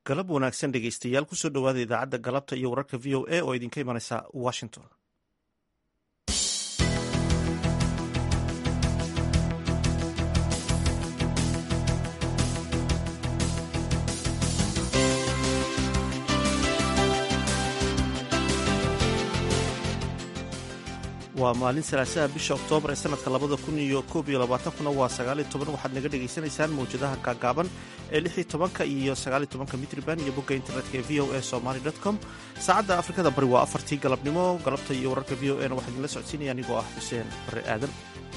galab wanaagsan dhegeystayaal kusoo dhowaada idaacadda galabta iyo wararka v o a oo idinka imanaysa washington waa maalin salaasaha bisha oktoobar ee sanadka labada kun iyo koob iyo labaatankuna waa sagaaliyo toban waxaad naga dhagaysanaysaan mawjadaha gaagaaban ee lix iyo tobanka iyo sagaaliyo tobanka mitriban iyo bogga internetka ee v o a somaly com saacadda afrikada bari waa afartii galabnimo galabta iyo wararka v o a na waxaa idinla socodsiinaya anigoo ah xuseen bare aadan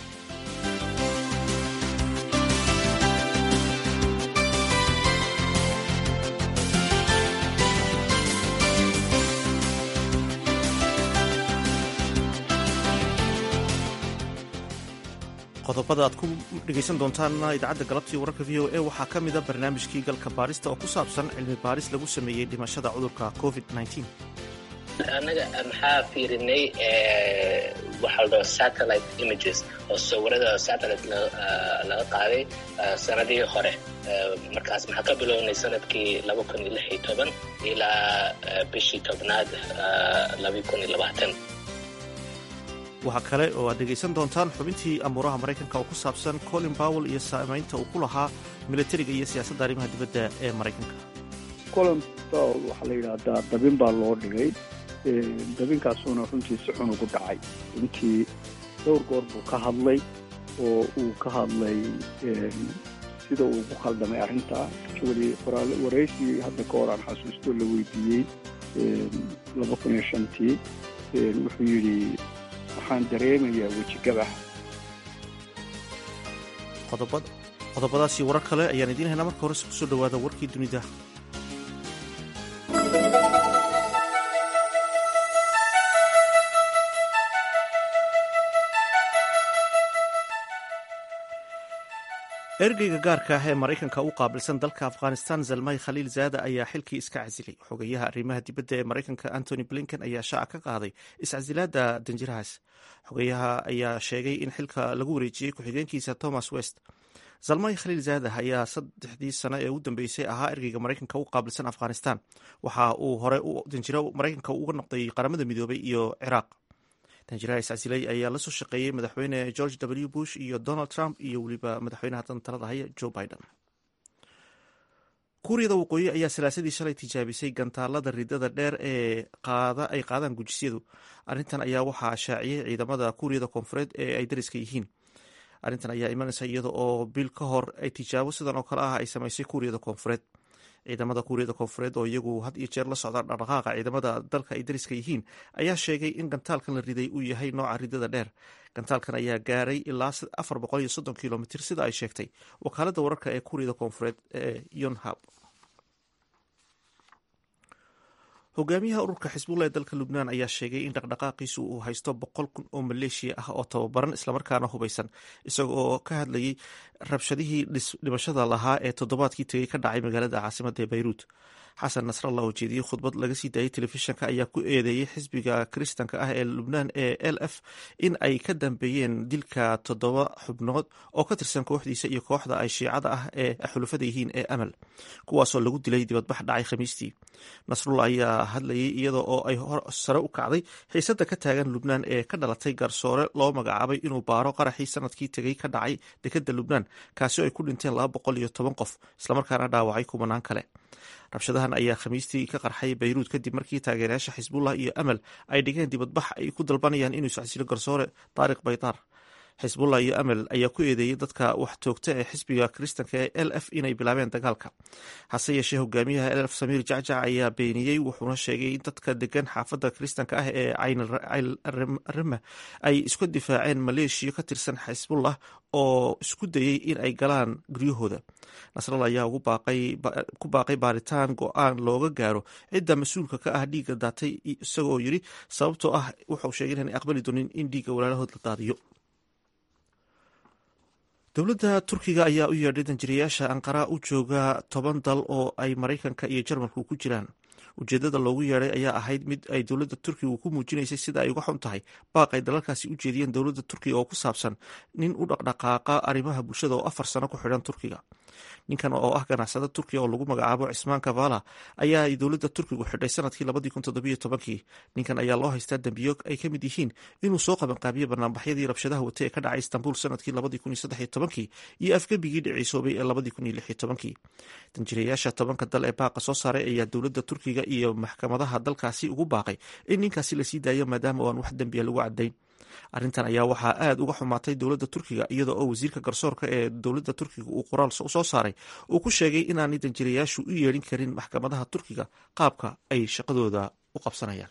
qodobada aad ku dhegaysan doontaanna idaacadda galabtii wararka v o a waxaa ka mida barnaamijkii galka baarista oo ku saabsan cilmi baaris lagu sameeyey dhimashada cudurka covid annaga maxaa fiirinay waxaa la dhaho satellite images oo sawirada satellite laga qaaday sanadii hore markaas maxaa ka bilownay sanadkii laba kun iyo lix iyo toban ilaa bishii tobnaad laba kun iyo labaatan waxaa kale oo aad dhegaysan doontaan xubintii amuuraha maraykanka oo ku saabsan colin powell iyo saamaynta uu ku lahaa milatariga iyo siyaasadda arrimaha dibadda ee maraykanka colin powell waxaa la yidhaahdaa dabin baa loo dhigay dabinkaasuuna runtii si xun ugu dhacay runtii dhowr goor buu ka hadlay oo uu ka hadlay sida uu ugu khaldamay arrintaa weli waraysigii hadda ka hor aan xasuusto la weydiiyey laba kun iyo shantii wuxuu yidhi waxaan dareemayaa wejigabax qodobadaasi warar kale ayaan idiin haynaa marka horese kusoo dhowaada warkii dunida ergeyga gaarka ah ee maraykanka u qaabilsan dalka afghanistan zalmay khaliil zaada ayaa xilkii iska casilay xogeyaha arrimaha dibadda ee maraykanka antony blinken ayaa shaaca ka qaaday iscasilaada danjirahaas xogeyaha ayaa sheegay in xilka lagu wareejiyey ku-xigeenkiisa thomas west zalmay khaliil zaada ayaa saddexdii sano ee u dambeysay ahaa ergeyga maraykanka u qaabilsan afghanistan waxa uu hore danjiro maraykanka uga noqday qaramada midoobay iyo ciraaq danjiraha iscasilay ayaa la soo shaqeeyey madaxweyne george w bush iyo donald trump iyo weliba madaxweynaha dan talada haya joe biden kuuriyada waqooyi ayaa salaasadii shalay tijaabisay gantaalada ridada dheer ee ay qaadaan gujisyadu arrintan ayaa waxaa shaaciyey ciidamada kuuriyada koonfureed ee ay dariska yihiin arrintan ayaa imanaysa iyada oo bil ka hor ay tijaabo sidan oo kale ah ay samaysay kuuriyada koonfureed ciidamada kuuriyada koonfureed oo iyagu had iyo jeer la socda dhaqdhaqaaqa ciidamada dalka ay dariska yihiin ayaa sheegay in gantaalkan la riday uu yahay nooca ridada dheer gantaalkan ayaa gaaray ilaa afar boqol iyo soddon kilomitr sida ay sheegtay wakaalada wararka ee kuuriyada koonfureed ee yonhab hogaamiyaha ururka xisbullah ee dalka lubnaan ayaa sheegay in dhaqdhaqaaqiisu uu haysto boqol kun oo maleeshiya ah oo tababaran islamarkaana hubeysan isaga oo ka hadlayay rabshadihii dhimashada lahaa ee toddobaadkii tegey ka dhacay magaalada caasimadda ee bayruut xasan nasrallah oo jeediyey khudbad laga sii daayay telefishinka ayaa ku eedeeyey xisbiga kiristanka ah ee lubnaan ee l f in ay ka dambeeyeen dilka toddoba xubnood oo ka tirsan kooxdiisa iyo kooxda ay shiicada ah ee xulufada yihiin ee amal kuwaasoo lagu dilay dibadbax dhacay khamiistii nasrullah ayaa hadlayay iyada oo ay sare u kacday xiisada ka taagan lubnaan ee ka dhalatay garsoore loo magacaabay inuu baaro qaraxii sanadkii tegey ka dhacay dekeda lubnaan kaasi oo ay ku dhinteen laba boqol iyo toban qof islamarkaana dhaawacay kumanaan kale rabshadahan ayaa khamiistii ka qarxay bayruud kadib markii taageerayaasha xisbullah iyo amal ay dhigeen dibadbax ay ku dalbanayaan inuu iscasilo garsoore taariq baydaar xisbullah iyo amal ayaa ku eedeeyey dadka wax toogta ee xisbiga kiristanka ee l f inay bilaabeen dagaalka hase yeeshee hogaamiyaha l f samiir jacjac ayaa beeniyey wuxuuna sheegay in dadka degan xaafadda kiristanka ah ee caynrima ay isku difaaceen maleeshiya ka tirsan xisbullah oo isku dayey in ay galaan guryahooda nasral ayaa ku baaqay baaritaan go-aan looga gaaro cidda mas-uulka ka ah dhiigga daatay isagoo yiri sababtoo ah wuxuu sheegay inaan aqbali doonin in dhiigga walaalahood la daadiyo dowladda turkiga ayaa u yeedhay danjirayaasha anqara u jooga toban dal oo ay maraykanka iyo jarmalku ku jiraan ujeedada loogu yeedhay ayaa ahayd mid ay dowladda turkiga ku muujinaysay sida ay uga xun tahay baaq ay dalalkaasi u jeediyeen dowladda turkiga oo ku saabsan nin u dhaqdhaqaaqa arrimaha bulshada oo afar sano ku xidhan turkiga ninkan oo ah ganacsada turkiya oo lagu magacaabo cismaan kavala ayaa ay dowladda turkigu xidhay sanadkii labadii kun toddobiyo tobankii ninkan ayaa loo haystaa dembiyo ay ka mid yihiin inuu soo qabanqaabiye banaanbaxyadii rabshadaha watay ee ka dhacay istanbul sanadkii labadii kun iyo saddex iyo tobankii iyo afgebigii dhiciisoobay ee labadii kun iyo lix iyo tobankii danjirayaasha tobanka dal ee baaqa soo saaray ayaa dowladda turkiga iyo maxkamadaha dalkaasi ugu baaqay in ninkaasi lasii daayo maadaama aan wax dembiya lagu cadayn arrintan ayaa waxaa aada uga xumaatay dowladda turkiga iyada oo wasiirka garsoorka ee dowladda turkiga uu qoraal soo saaray uu ku sheegay inaanay danjirayaashu u yeedhin karin maxkamadaha turkiga qaabka ay shaqadooda u qabsanayaan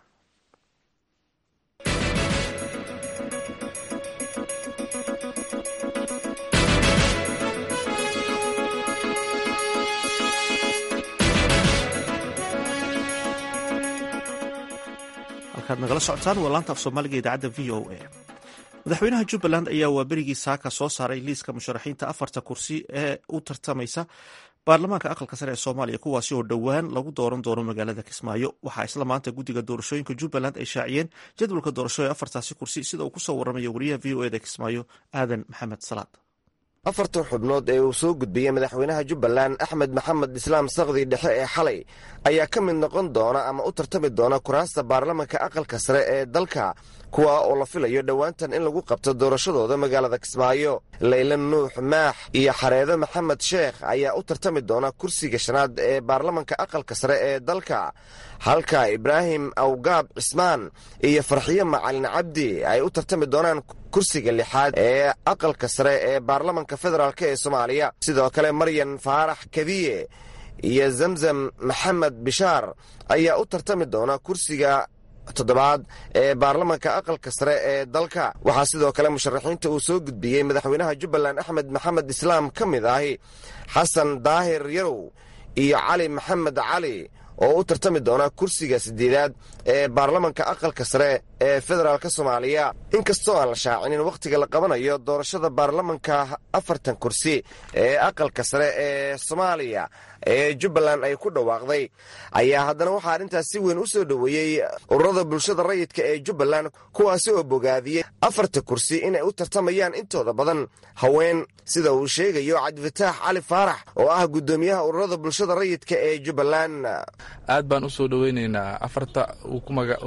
halkaad nagala socotaan waa laanta af soomaaliga idaacadda v o a madaxweynaha jubbaland ayaa waa berigii saaka soo saaray liiska musharaxiinta afarta kursi ee u tartamaysa baarlamaanka aqalka sare ee soomaaliya kuwaasi oo dhowaan lagu dooran doono magaalada kismaayo waxaa isla maanta guddiga doorashooyinka jubbaland ay shaaciyeen jadwalka doorasho ee afartaasi kursi sida uu kusoo waramayo wariyaha v o eda kismaayo aadan maxamed salaad afartan xubnood ee uu soo gudbiyey madaxweynaha jubbaland axmed maxamed islaam sakdi dhexe ee xalay ayaa ka mid noqon doona ama u tartami doona kuraasta baarlamanka aqalka sare ee dalka kuwa oo la filayo dhowaantan in lagu qabto doorashadooda magaalada kismaayo layla nuux maax iyo xareedo maxamed sheekh ayaa u tartami doona kursiga shanaad ee baarlamanka aqalka sare ee dalka halka ibraahim awgaab cismaan iyo farxiyo macalin cabdi ay u tartami doonaan kursiga lixaad ee aqalka sare ee baarlamanka federaalk ee soomaaliya sidoo kale maryan faarax kadiye iyo zamzam maxamed bishaar ayaa u tartami doona kursiga toddobaad ee baarlamanka aqalka sare ee dalka waxaa sidoo kale musharaxiinta uu soo gudbiyey madaxweynaha jubbaland axmed maxamed islaam ka mid ahi xasan daahir yarow iyo cali maxamed cali oo u tartami doona kursiga sideedaad ee baarlamanka aqalka sare ee federaalk soomaaliya inkastoo aan la shaacinin wakhtiga la qabanayo doorashada baarlamanka afartan kursi ee aqalka sare ee soomaaliya ee jubbaland ay ku dhawaaqday ayaa haddana waxaa arrintaas si weyn u soo dhoweeyey ururada bulshada rayidka ee jubbaland kuwaasi oo bogaadiyey afarta kursi inay u tartamayaan intooda badan haween sida uu sheegayo cabdifataax cali faarax oo ah guddoomiyaha ururada bulshada rayidka ee jubbaland aad baan u soo dhoweynaynaa afarta uu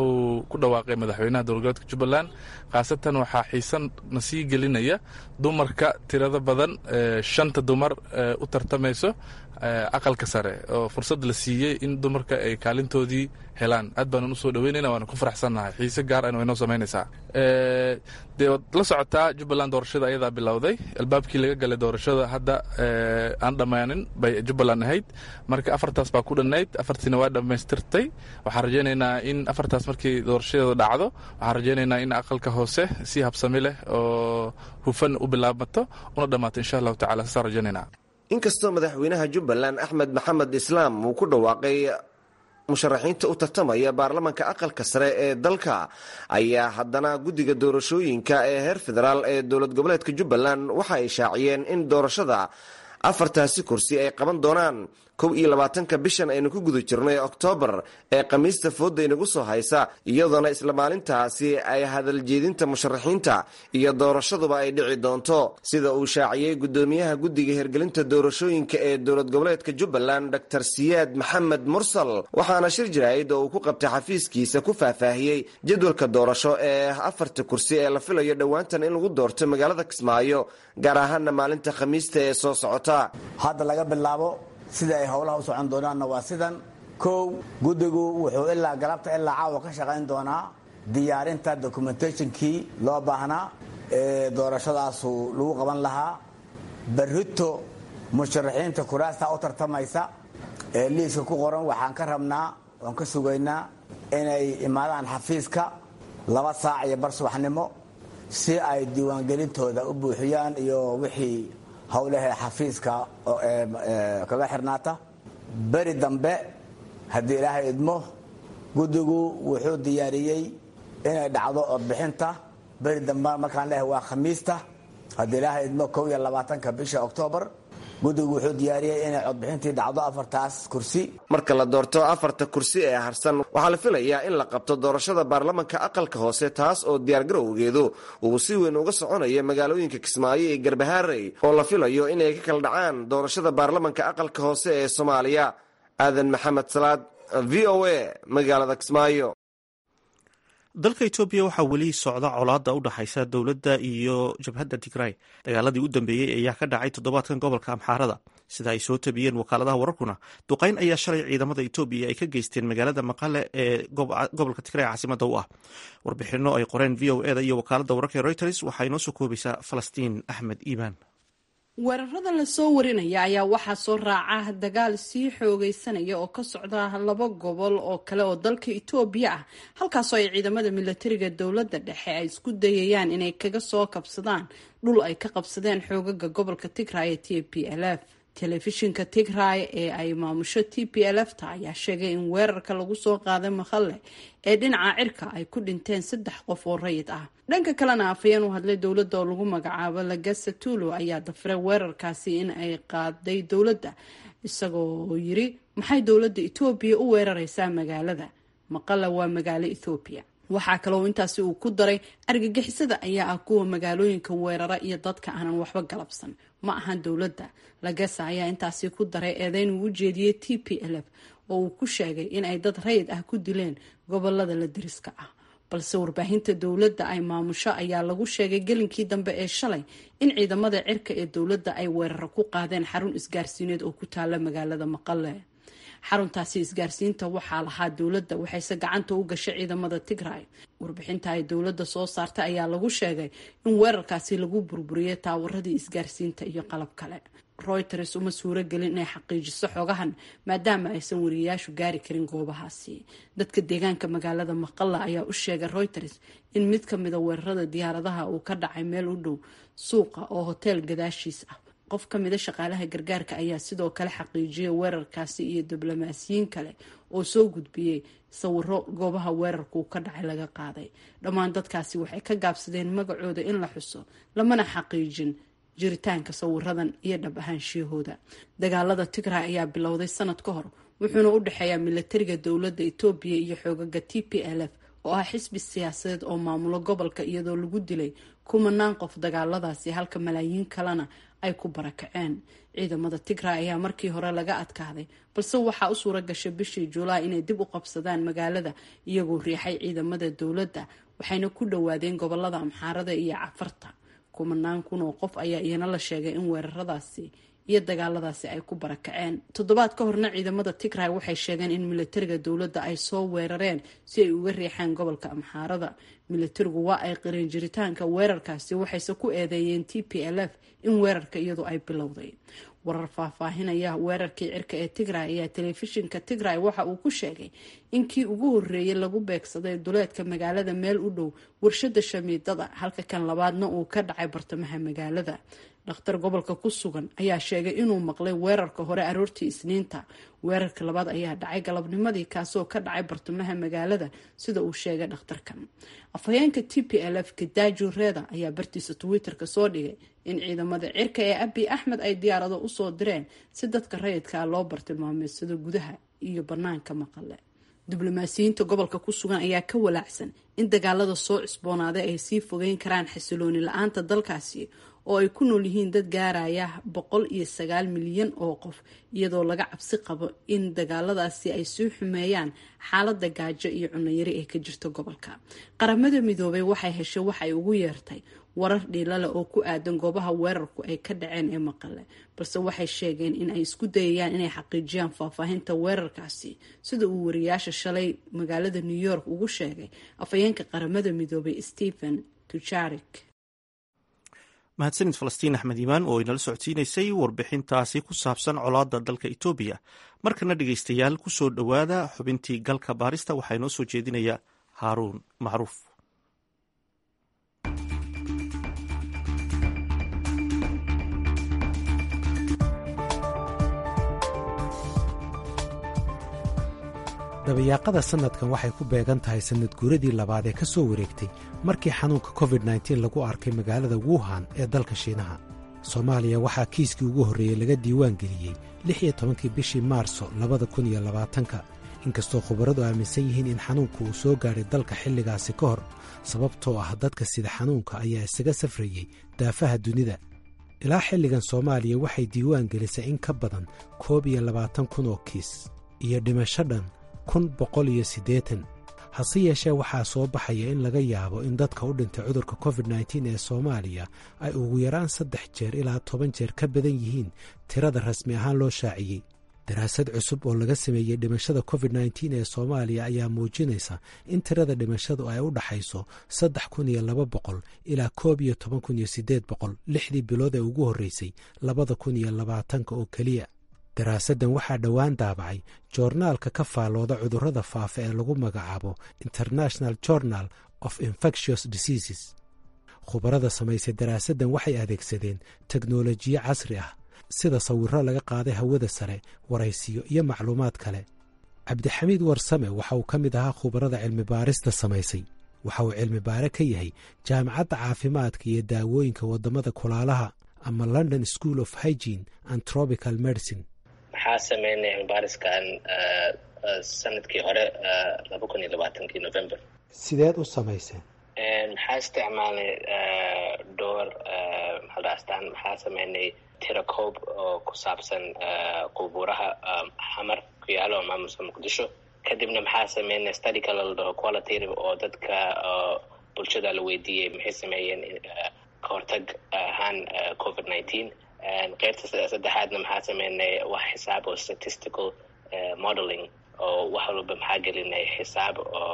ku dhawaaqay madaxweynaha dowlgoboleedka jubbaland khaasatan waxaa xiisan na sii gelinaya dumarka tirada badan shanta dumar u tartamayso aqalka sare oo fursad la siiyey in dumarka ay kaalintoodii helaan aad baanan usoo dhaweynayna waana ku faraxsannahay xiise gaar an waynoo samaynaysaa dee waad la socotaa jubbaland doorashada ayadaa bilowday albaabkii laga galay doorashada hadda aan dhammaanin bay jubbaland ahayd marka afartaas baa ku dhannayd afartiina waa dhammaystirtay waxaan rajaynaynaa in afartaas markii doorashadeeda dhacdo waxaan rajaynaynaa in aqalka hoose si habsami leh oo hufan u bilaabmato una dhammaato insha allahu tacala saasaan rajaynaynaa inkastoo madaxweynaha jubbaland axmed maxamed islaam uu ku dhawaaqay musharaxiinta u tartamaya baarlamanka aqalka sare ee dalka ayaa haddana guddiga doorashooyinka ee heer federaal ee dowlad goboleedka jubbaland waxa ay shaaciyeen in doorashada afartaasi kursi ay qaban doonaan kow iyo labaatanka bishan aynu ku guda jirno ee oktoobar ee khamiista fooda inagu soo haysa iyadoona isla maalintaasi ay hadaljeedinta musharaxiinta iyo doorashaduba ay dhici doonto sida uu shaaciyey guddoomiyaha guddiga hirgelinta doorashooyinka ee dowlad goboleedka jubbaland dor siyaad maxamed mursal waxaana shir jaraa'id oo uu ku qabtay xafiiskiisa ku faahfaahiyey jadwalka doorasho ee afarta kursi ee la filayo dhowaantan in lagu doorto magaalada kismaayo gaar ahaana maalinta khamiista ee soo socota hadda laga bilaabo sida ay howlaha u socon doonaanna waa sidan kow guddigu wuxuu ilaa galabta ilaa caawa ka shaqayn doonaa diyaarinta documentationkii loo baahnaa ee doorashadaasu lagu qaban lahaa barrito musharaxiinta kuraasta u tartamaysa ee liiska ku qoran waxaan ka rabnaa waan ka sugaynaa inay imaadaan xafiiska laba saac iyo bar subaxnimo si ay diiwaangelintooda u buuxiyaan iyo wixii howlahee xafiiska kaga xirnaata beri dambe haddii ilaahay idmo guddigu wuxuu diyaariyey inay dhacdo codbixinta beri dambe markaan leehay waa khamiista haddii ilaahay idmo kow iyo labaatanka bisha oktoobar guddigu wuxuu diyaariyey inay codbixintii dhacdo afartaas kursi marka la doorto afarta kursi ee harsan waxaa la filayaa in la qabto doorashada baarlamanka aqalka hoose taas oo diyaargarowgeedu uu si weyn uga soconayo magaalooyinka kismaayo iyo garbahaarey oo la filayo inay ka kala dhacaan doorashada baarlamanka aqalka hoose ee soomaaliya aadan maxamed salaad v o a magaalada kismaayo dalka etoobiya waxaa weli socda colaada u dhaxaysa dowladda iyo jabhadda tigray dagaaladii u dambeeyey ayaa ka dhacay toddobaadkan gobolka amxaarada sida ay soo tabiyeen wakaaladaha wararkuna duqayn ayaa shalay ciidamada etoobiya ay ka geysteen magaalada maqale ee gobolka tigray caasimada u ah warbixino ay qoreen v o eda iyo wakaalada wararka ee reuters waxaa inoo soo koobaysaa falastiin axmed iimaan weerarada lasoo warinaya ayaa waxaa soo raaca dagaal sii xoogeysanaya oo ka socda laba gobol oo kale oo dalka itoobiya ah halkaasoo ay ciidamada milatariga dowladda dhexe ay isku dayayaan inay kaga soo kabsadaan dhul ay ka qabsadeen xoogaga gobolka tigray ee t p l f telefishinka tigray ee ay maamusho t p l f ta ayaa sheegay in weerarka lagu soo qaaday makhalle ee dhinaca cirka ay ku dhinteen saddex qof oo rayid ah dhanka kalena afhayeen u hadlay dowladda oo lagu magacaabo lagasa tulo ayaa dafiray weerarkaasi in ay qaaday dowladda isagoo yiri maxay dowladda etoobiya u weerareysaa magaalada maqala waa magaalo ethoobiya waxaa kaloo intaasi uu ku daray argagixisada ayaa ah kuwa magaalooyinka weerara iyo dadka aanan waxba galabsan ma ahan dowladda lagasa ayaa intaasi ku daray eedeyn uu u jeediyey t p l f oo uu ku sheegay in ay dad rayid ah ku dileen gobolada la deriska ah balse warbaahinta dowladda ay maamusho ayaa lagu sheegay gelinkii dambe ee shalay in ciidamada cirka ee dowladda ay weeraro ku qaadeen xarun isgaarsiineed oo ku taala magaalada maqale xaruntaasi isgaarsiinta waxaa lahaa dowladda waxayse gacanta u gashay ciidamada tigray warbixinta ay dowladda soo saartay ayaa lagu sheegay in weerarkaasi lagu burburiyey taawaradii isgaarsiinta iyo qalab kale reuters uma suuro gelin inay xaqiijiso xogahan maadaama aysan wariyayaashu gaari karin goobahaasi dadka deegaanka magaalada maqalla ayaa u sheegay reuters in mid ka mida weerarada diyaaradaha uu ka dhacay meel u dhow suuqa oo hoteel gadaashiis ah qof ka mida shaqaalaha gargaarka ayaa sidoo kale xaqiijiyay weerarkaasi iyo diblomaasiyiin kale oo soo gudbiyey sawiro goobaha weerarkuu ka dhacay laga qaaday dhammaan dadkaasi waxay ka gaabsadeen magacooda in la xuso lamana xaqiijin jiritaanka sawiradan iyo dhab ahaanshiyahooda dagaalada tigray ayaa bilowday sanad ka hor wuxuuna u dhexeeyaa milatariga dowladda etoobiya iyo xoogaga t p l f oo ah xisbi siyaasadeed oo maamulo gobolka iyadoo lagu dilay kumanaan qof dagaaladaasi halka malaayiin kalena ay ku barakaceen ciidamada tigray ayaa markii hore laga adkaaday balse waxaa u suura gashay bishii julaay inay dib u qabsadaan magaalada iyagoo riixay ciidamada dowladda waxayna ku dhowaadeen gobolada amxaarada iyo cafarta kumanaan kun oo qof ayaa iyana la sheegay in weeraradaasi iyo dagaaladaasi ay ku barakaceen toddobaad ka horna ciidamada tigray waxay sheegeen in milatariga dowladda ay soo weerareen si ay uga riixaan gobolka amxaarada milatarigu waa ay qireen jiritaanka weerarkaasi waxayse ku eedeeyeen t p l f in weerarka iyadu ay bilowday warar faahfaahinaya weerarkii cirka ee tigray ayaa telefishinka tigray waxa uu ku sheegay in kii ugu horeeyay lagu beegsaday duleedka magaalada meel u dhow warshada shamiidada halka kan labaadna uu ka dhacay bartamaha magaalada dhakhtar gobolka ku sugan ayaa sheegay inuu maqlay weerarka hore aroortii isniinta weerarka labaad ayaa dhacay galabnimadii kaasoo ka dhacay bartamaha magaalada sida uu sheegay dhakhtarkan afhayeenka t p l f kadaaju reeda ayaa bartiisa twitter-ka soo dhigay in ciidamada cirka ee abi axmed ay diyaarado usoo direen si dadka rayidkaa loo bartilmaameedsado gudaha iyo banaanka maqale diblomaasiyiinta gobolka ku sugan ayaa ka walaacsan in dagaalada soo cusboonaaday ay sii fogeyn karaan xasilooni la-aanta dalkaasi oo ay ku nool yihiin dad gaaraya boqol iyo sagaal milyan oo qof iyadoo laga cabsi qabo in dagaaladaasi ay sii xumeeyaan xaalada gaajo iyo cunayari ee ka jirta gobolka qaramada midoobay waxay heshay waxay ugu yeertay warar dhiilale oo ku aadan goobaha weerarku ay ka dhaceen ee maqale balse waxay sheegeen in ay isku dayayaan inay xaqiijiyaan faahfaahinta weerarkaasi sida uu wariyaasha shalay magaalada new york ugu sheegay afhayeenka qaramada midoobay stephen tujarik mahadsanid falastiin axmed iimaan oo inala socodsiinaysay warbixintaasi ku saabsan colaada dalka etoobiya markana dhegeystayaal ku soo dhowaada xubintii galka baarista waxaa inoo soo jeedinaya haaruun macruuf dabayaaqada sannadkan waxay ku beegan tahay sannad guuradii labaad ee ka soo wareegtay markii xanuunka covid nteen lagu arkay magaalada wuhan ee dalka shiinaha soomaaliya waxaa kiiskii ugu horreeyey laga diiwaan geliyey lix iyo tobankii bishii maarso labada kun iyo labaatanka inkastoo khubaradu aaminsan yihiin in xanuunku uu soo gaadhay dalka xilligaasi ka hor sababtoo ah dadka sida xanuunka ayaa isaga safrayey daafaha dunida ilaa xilligan soomaaliya waxay diiwaan gelisay in ka badan koob iyo labaatan kun oo kiis iyo dhimasho dhan kun boqol iyo siddeetan hase yeeshee waxaa soo baxaya in laga yaabo in dadka u dhintay cudurka covid nteen ee soomaaliya ay ugu yaraan saddex jeer ilaa toban jeer ka badan yihiin tirada rasmi ahaan loo shaaciyey daraasad cusub oo laga sameeyey dhimashada covid nteen ee soomaaliya ayaa muujinaysa in tirada dhimashadu ay u dhaxayso saddex kun iyo laba boqol ilaa koob iyo toban kun iyo siddeed boqol lixdii bilood ee ugu horreysay labada kun iyo labaatanka oo keliya daraasaddan waxaa dhowaan daabacay joornaalka ka faallooda cudurrada faafa ee lagu magacaabo international journal of infectious diseases khubarada samaysay daraasaddan waxay adeegsadeen teknolojiyo casri ah sida sawirro laga qaaday hawada sare waraysiyo iyo macluumaad kale cabdixamiid warsame waxa uu ka mid ahaa khubarada cilmibaarista samaysay waxa uu cilmi baare ka yahay jaamacadda caafimaadka iyo daawooyinka waddamada kulaalaha ama london school of hygene and tropical medicine maxaa sameynay cilmibaariskan sanadkii hore laba kun iyo labaatankii november sideed u samayseen maxaa isticmaalnay dhowr maxaldhaastaan maxaa sameynay tirakoob oo ku saabsan qubuuraha xamar ku yaalo maamulka muqdisho kadibna maxaa sameynay study kale la dhaho qualitative oo dadka bulshada la weydiiyey maxay sameeyeen kahortag ahaan covid nineteen qeybta saddexaadna maxaa sameynay wax xisaab oo statistical modeling oo wax walba maxaa gelinay xisaab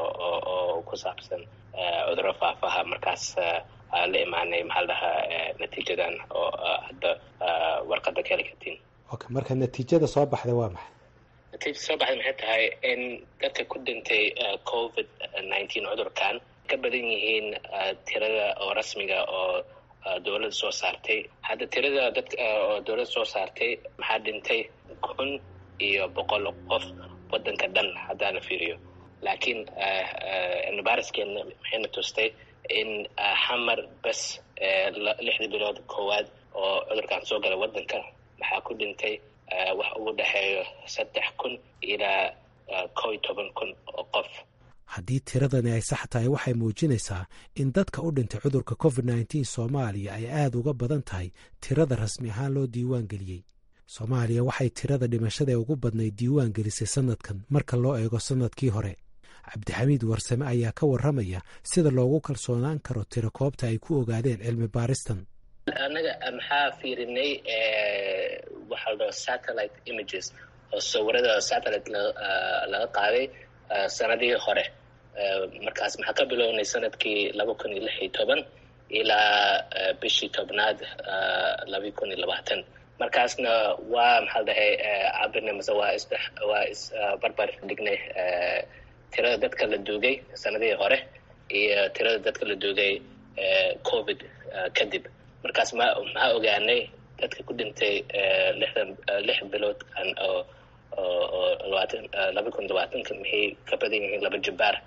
oo ku saabsan cuduro faafaha markaas la imaanay maxaa la dhahaa natiijadan oo hadda warqadda ka heli kartiin okay marka natiijada soo baxday waa maxay natiijada soo baxday maxay tahay in dadka ku dhintay covid nineteen cudurkan ka badan yihiin tirada oo rasmiga oo dowladda soo saartay hadda tirada dad oo dowladda soo saartay maxaa dhintay kun iyo boqol qof waddanka dhan haddaan la fiiriyo laakiin cilmibaariskeena maxayna tustay in xamar bes lixdii bilood koowaad oo cudurkan soo galay waddanka maxaa ku dhintay wax ugu dhexeeyo saddex kun ilaa kow iyo toban kun oo qof haddii tiradani ay sax tahay waxay muujinaysaa in dadka u dhintay cudurka covid nteen soomaaliya ay aada uga badan tahay tirada rasmi ahaan loo diiwaan geliyey soomaaliya waxay tirada dhimashada ee ugu badnayd diiwaan gelisay sannadkan marka loo eego sannadkii hore cabdixamiid warsame ayaa ka warramaya sida loogu kalsoonaan karo tirakoobta ay ku ogaadeen cilmi baaristan annaga maxaa fiirinay waxaa la dhaho satellite images oo sawirada satellite laga qaaday sanadihii hore markaas maxaa ka bilownay sanadkii laba kun iyo lix iyo toban ilaa bishii tobnaad laba kun iyo labaatan markaasna waa maxaa la dhahay cabirnay mase waa is waa isbarbar dhignay tirada dadka la duugay sanadihii hore iyo tirada dadka la duugay covid kadib markaas ma maxaa ogaanay dadka ku dhintay lixdan lix bilood oo oo labaatan laba kun labaatanka maxay ka badan yihiin laba jabbaar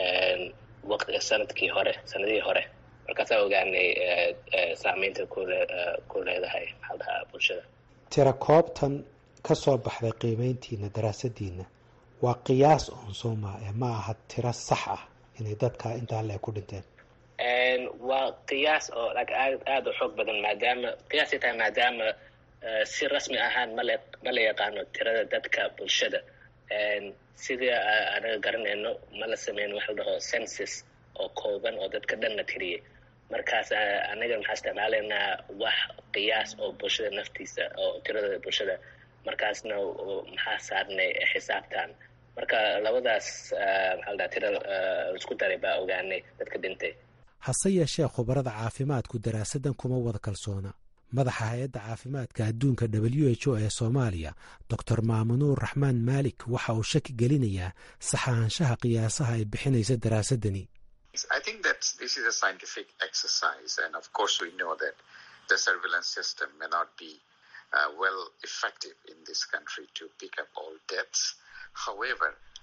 waqti sanadkii hore sanadihii hore markaasaa ogaanay saameynta kule ku leedahay maxaa dhahaa bulshada tira koobtan ka soo baxday qiimeyntiina daraasadiina waa qiyaas oon sooma ee ma aha tiro sax ah inay dadka intaa le ku dhinteen waa qiyaas oo aad aada u xoog badan maadaama qiyaasay tahay maadaama si rasmi ahaan male ma la yaqaano tirada dadka bulshada sidii anaga garanayno ma la sameyn waxa la dhaho census oo kooban oo dadka dhan la tiriyey markaas anaga maxaa isticmaalaynaa wax qiyaas oo bulshada naftiisa oo tirada bulshada markaasna maxaa saarnay xisaabtan marka labadaas maxaa la dhaha tira isku daray baa ogaanay dadka dhintay hase yeeshee khubarada caafimaadku daraasaddan kuma wada kalsoona madaxa hay-adda caafimaadka adduunka w h o ee soomaaliya doctor maamunuur raxmaan maalik waxa uu shaki gelinayaa saxaanshaha qiyaasaha ay bixinaysa daraasaddani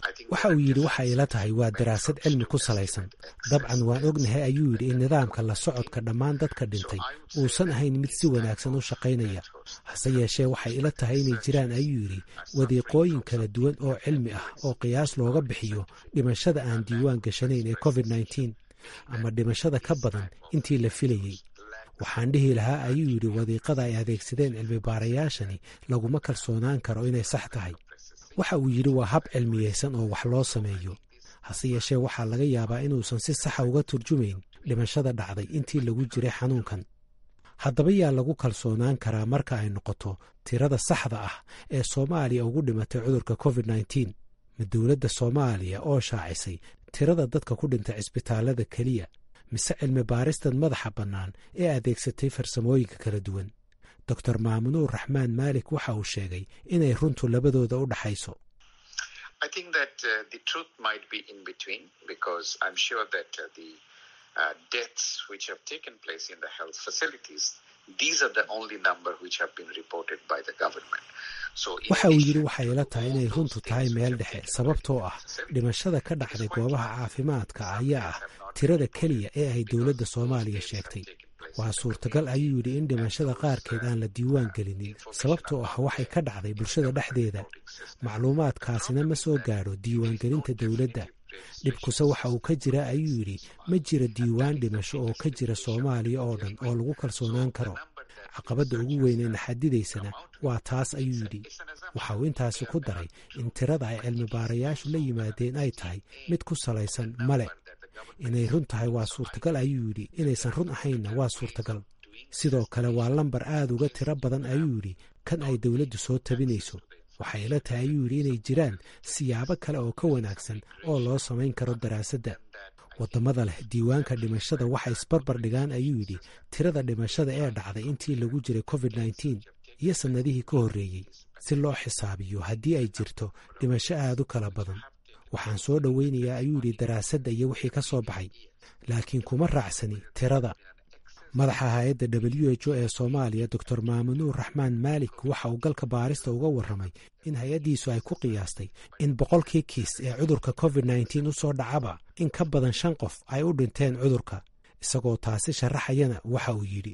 waxa uu yidhi waxa ila tahay waa daraasad cilmi ku salaysan dabcan waan ognahay ayuu yidhi in nidaamka la socodka dhammaan dadka dhintay uusan ahayn mid si wanaagsan u shaqaynaya hase yeeshee waxay ila tahay inay jiraan ayuu yidhi wadiiqooyin kala duwan oo cilmi ah oo qiyaas looga bixiyo dhimashada aan diiwaan gashanayn ee covid nneteen ama dhimashada ka badan intii la filayey waxaan dhihi lahaa ayuu yidhi wadiiqada ay adeegsadeen cilmi baarayaashani laguma kalsoonaan karo inay sax tahay waxa uu yidhi waa hab cilmiyeysan oo wax loo sameeyo hase yeeshee waxaa laga yaabaa inuusan si saxa uga turjumayn dhimashada dhacday intii lagu jiray xanuunkan haddaba yaa lagu kalsoonaan karaa marka ay noqoto tirada saxda ah ee soomaaliya ugu dhimatay cudurka covid nneteen ma dowladda soomaaliya oo shaacisay tirada dadka ku dhintay cisbitaallada keliya mise cilmi baaristan madaxa bannaan ee adeegsatay farsamooyinka kala duwan doctor maamunuur raxmaan maalik waxa uu sheegay inay runtu labadooda u dhaxayso waxa uu yidhi waxay ila tahay inay runtu tahay meel dhexe sababtoo ah dhimashada ka dhacday goobaha caafimaadka ayaa ah tirada keliya ee ay dowladda soomaaliya sheegtay waa suurtagal ayuu yidhi in dhimashada qaarkeed aan la diiwaan gelinin sababtoo ah waxay ka dhacday bulshada dhexdeeda macluumaadkaasina ma soo gaadho diiwaangelinta dowladda dhibkuse waxa uu ka jira ayuu yidhi ma jira diiwaan dhimasho oo ka jira soomaaliya oo dhan oo lagu kalsoonaan karo caqabadda ugu weyn ee naxadidaysana waa taas ayuu yidhi waxa uu intaasi ku daray in tirada ay cilmi baarayaashu la yimaadeen ay tahay mid ku salaysan male inay run tahay waa suurtagal ayuu yidhi inaysan run ahaynna waa suurtagal sidoo kale waa lambar aad uga tiro badan ayuu yidhi kan ay dowladdu soo tabinayso waxay ila tahay ayuu yidhi inay jiraan siyaabo kale oo ka wanaagsan oo loo samayn karo daraasadda waddamada leh diiwaanka dhimashada waxay isbarbar dhigaan ayuu yidhi tirada dhimashada ee dhacday intii lagu jiray covid nneteen iyo sannadihii ka horreeyey si loo xisaabiyo haddii ay jirto dhimasho aad u kala badan waxaan soo dhoweynayaa ayuu yidhi daraasadda iyo wixii ka soo baxay laakiin kuma raacsani tirada madaxa hay-adda w h o ee soomaaliya doctor maamunuur raxmaan maalik waxa uu galka baarista uga warramay in hay-addiisu ay ku qiyaastay in boqolkii kiis ee cudurka covid nneteen u soo dhacaba in ka badan shan qof ay u dhinteen cudurka isagoo taasi sharaxayana waxa uu yidhi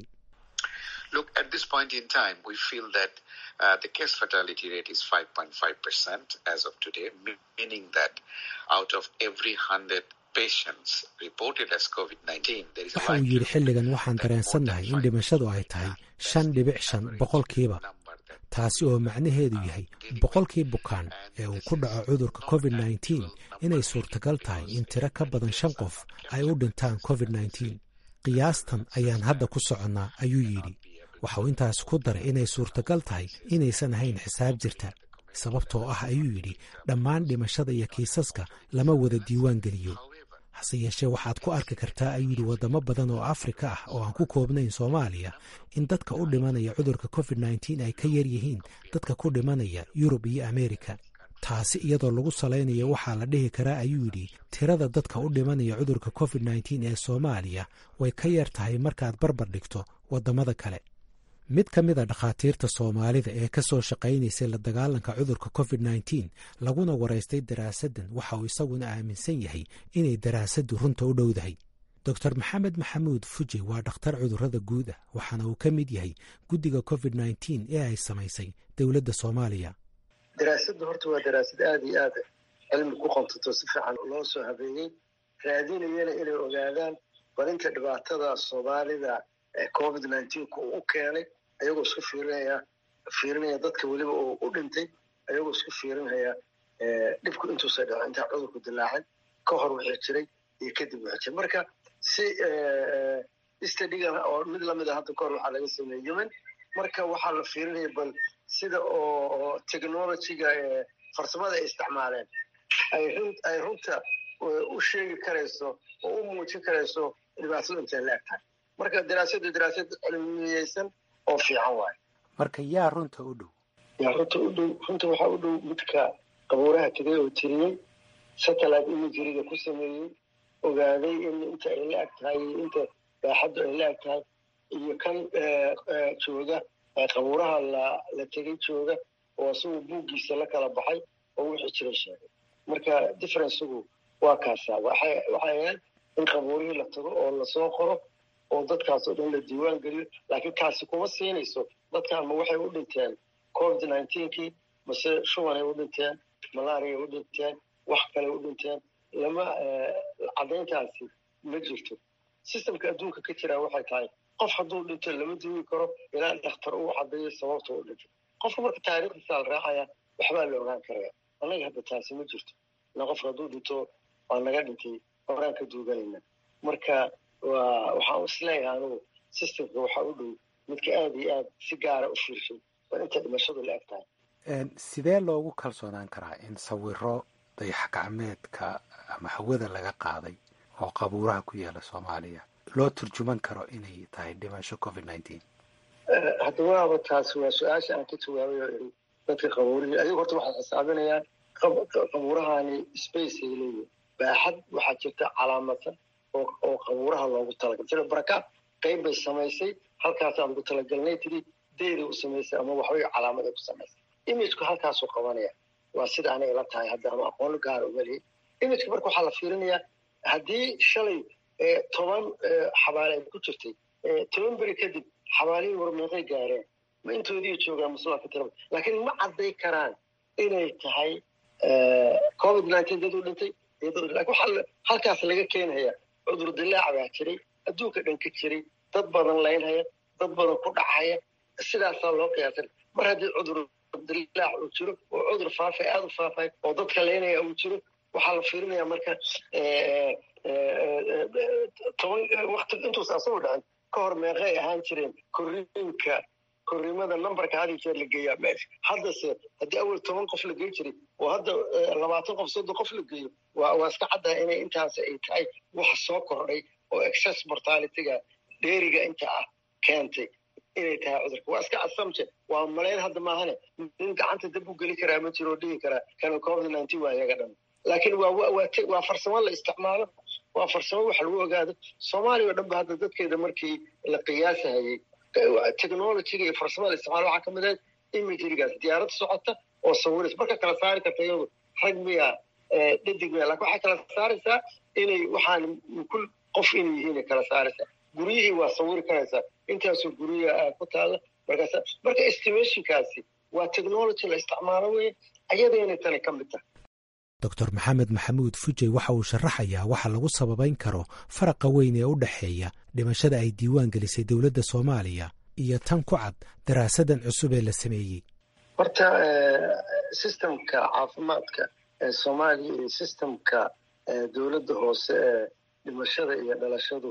waxa uu yidhi xilligan waxaan dareensannahay in dhimashadu ay tahay shan dhibic shan boqolkiiba taasi oo macnaheedu yahay boqolkii bukaan ee uu ku dhaco cudurka covid nneteen inay suurtagal tahay in tiro ka badan shan qof ay u dhintaan covid nneteen qiyaastan ayaan hadda ku soconnaa ayuu yidhi waxa uu intaas ku daray inay suurtagal tahay inaysan ahayn xisaab jirta sababtoo ah ayuu yidhi dhammaan dhimashada iyo kiisaska lama wada diiwaan geliyo hase yeeshee waxaad ku arki kartaa ayuu yidhi waddamo badan oo afrika ah oo aan ku koobnayn soomaaliya in dadka u dhimanaya cudurka covid nneteen ay ka yar yihiin dadka ku dhimanaya yurub iyo ameerika taasi iyadoo lagu salaynayo waxaa la dhihi karaa ayuu yidhi tirada dadka u dhimanaya cudurka covid nneteen ee soomaaliya way ka yar tahay markaad barbar dhigto waddamada kale mid ka mid a dhakhaatiirta soomaalida ee ka soo shaqaynaysay la dagaalanka cudurka covid nneteen laguna waraystay daraasaddan waxa uu isaguna aaminsan yahay inay daraasaddu runta u dhowdahay doctor maxamed maxamuud fuji waa dhakhtar cudurrada guud ah waxaana uu ka mid yahay guddiga covid nneteen ee ay samaysay dowladda soomaaliya daraasaddu horta waa daraasad aada iyo aad cilmi ku qontato si fiican loo soo habeeyey raadinayana inay ogaadaan barinta dhibaatada soomaalida covid nneteen-ku uu u keenay ayagoo isku fiirinaya fiirinaya dadka weliba uu u dhintay ayagoo isku fiirinaya dhibku intuusa dhaco intaa cudurku dilaacin ka hor wixii jiray iyo kadib wixii jiray marka si stadigan oo mid lamid a hadda kahor waxaa laga sameeyey yemen marka waxaa la fiirinaya bal sida oo technologyga farsamada ay isticmaaleen ay runta u sheegi karayso oo u muujin karayso dhibaatadu intay la eg tahay marka daraasadu daraasad cilmiyeysan oo fiican waayo marka yaa runta u dhow yaa runta u dhow runta waxaa u dhow midka qabuuraha tegay oo tiriyey satellite imageryga ku sameeyey ogaaday in inta ay la eg tahay iyo inta baaxaddu ay la eg tahay iyo kan jooga qabuuraha la la tegay jooga oo isagu buuggiisa la kala baxay oo wixii jira sheegay marka differencegu waa kaasaa waxay waxay ahayd in qabuurihii la tago oo lasoo qoro oo dadkaas oo dhan la diiwaan geliyo laakiin kaasi kuma siinayso dadkan ma waxay u dhinteen covid nineteenkii mase shubanay u dhinteen malaariay u dhinteen wax kale u dhinteen lama caddayntaasi ma jirto systemka adduunka ka jiraa waxay tahay qof hadduu dhinto lama diiwi karo ilaa dhakhtar uu caddeeyo sababta u dhintay qofka marka taariikhdiisa la raacaya waxbaa la ogaan karaya annaga hadda taasi ma jirto ila qofka hadduu dhinto waa naga dhintay horaan ka duuganayna marka waa waxaan isleeyahay anugu systemka waxaa u dhow midka aada iyo aad si gaara u fiirshay waa inta dhimashadu la eg tahay sidee loogu kalsoonaan karaa in sawiro dayax gacmeedka ama hawada laga qaaday oo qabuuraha ku yaala soomaaliya loo turjuman karo inay tahay dhimasho covid nineteen hadda waaba taasi waa su-aasha aan ka jawaabay oo iri dadka qabuurihii ayagu horta waxay xisaabinayaan qabuurahani space ay leeyihin baaxad waxaa jirta calaamadsan oo oo qabuuraha loogu talagalay sida barakaad qayb bay samaysay halkaasaa lagu talagalnay tiri deeday u samaysay ama waxbay calaamaday ku samaysay imageku halkaasuu qabanaya waa sida anay ila tahay hadda ama aqoon gaara umalihi imageka marka waxaa la fiirinayaa haddii shalay toban xabaale ay ku jirtay toban beri kadib xabaalihii warmeeqay gaareen ma intoodii joogaan maslaa ka tiraba laakiin ma cadday karaan inay tahay covid nineteen dad u dhintay lakin waxaa halkaas laga keenaya cudur dilaac baa jiray adduunka dhan ka jiray dad badan laynhaya dad badan ku dhacaya sidaasaa loo qiyaasay mar haddii cudur dilaac uu jiro oo cudur faafay aada u faafay oo dadka laynaya uu jiro waxaa la fiirinaya marka toban wakti intuusa asagoo dhacin ka hor meeqay ahaan jireen korriinka korriimada numberka had iyo jeer la geeyaa meesha haddase haddii awel toban qof la gey jiray oo hadda labaatan qof soddon qof la geeyo waa waa iska caddaha inay intaas ay tahay waxa soo kordhay oo excess mortalityga dheeriga inta ah keentay inay tahay cudurka waa iska assumption waa malayn hadda maahane nin gacanta dab u geli karaa ma jiro oo dhihi karaa kana covid nineteen waa iyaga dhan laakiin waa waa waa farsamo la isticmaalo waa farsamo wax lagu ogaado soomaaliya oo dhan ba hadda dadkeeda markii la qiyaasahayey technologyga iyo farsamada la isticmaalo waxaa ka mid ahayd imagerygaas diyaarad socota oo sawiris marka kala saari karta iyadu rag miya dhadig miya lakin waxay kala saaraysaa inay waxaan kul qof inay yihiin kala saaraysaa guryihii waa sawiri karaysaa intaasoo guryaha ku taala markaas marka estimationkaasi waa technology la isticmaalo wey ayadayna tani ka mid tahay doctor maxamed maxamuud fujey waxa uu sharaxayaa waxa lagu sababayn karo faraqa weyn ee u dhexeeya dhimashada ay diiwaan gelisay dowladda soomaaliya iyo tan ku cad daraasadan cusub ee la sameeyey horta systemka caafimaadka ee soomaaliya iyo systemka dowladda hoose ee dhimashada iyo dhalashadu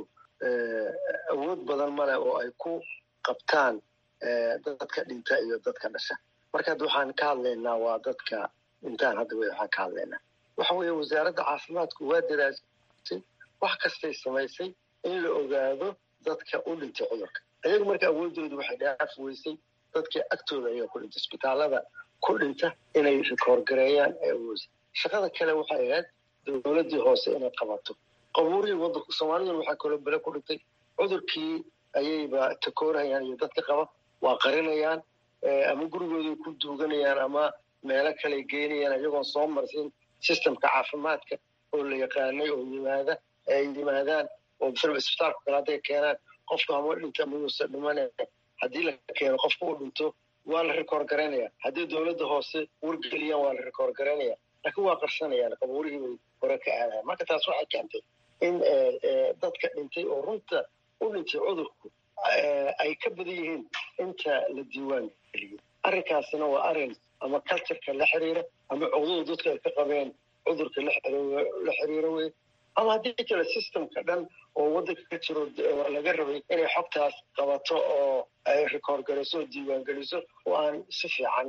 awood badan maleh oo ay ku qabtaan dadka dhinta iyo dadka dhasha marka hadda waxaan ka hadlaynaa waa dadka dhintaan hadda wey waxaan ka hadlaynaa waxa weeye wasaaradda caafimaadku waa daraasay wax kastay samaysay in la ogaado dadka u dhintay cudurka ayagu marka awoodoodu waxay dhaaf weysay dadkii agtooda ayaa ku dhintay isbitaalada ku dhinta inay rikoorgareeyaan ee awoodsa shaqada kale waxay ahayd dowladdii hoose inay qabato qabuurihii wadanku soomaaliduna waxaa kaloo bele ku dhintay cudurkii ayayba takoorhayaan iyo dadka qaba waa qarinayaan ama gurigooday ku duuganayaan ama meelo kale geynayaan iyagoon soo marsin systemka caafimaadka oo la yaqaanay oo yimaada ay yimaadaan oo masalaba isbitaalka kale hadday keenaan qofka hama dhinta mayuusa dhimanaya haddii la keeno qofka u dhinto waa la rikoor garaynaya haddii dowladda hoose wargeliyaan waa la rikoor garaynaya laakiin waa qarsanayaan qabuurihii bay hore ka aadayan marka taas waxay keentay in dadka dhintay oo runta u dhintay cudurku ay ka badan yihiin inta la diiwaan geliyey arrinkaasina waa arrin ama cultureka la xiriira ama cogdada dadka ay ka qabeen cudurka la xiriiro wey ama haddii kale systemka dhan oo waddanka ka jiro laga rabay inay xogtaas qabato oo ay rikoor gariso oo diiwaan geliso oo aan si fiican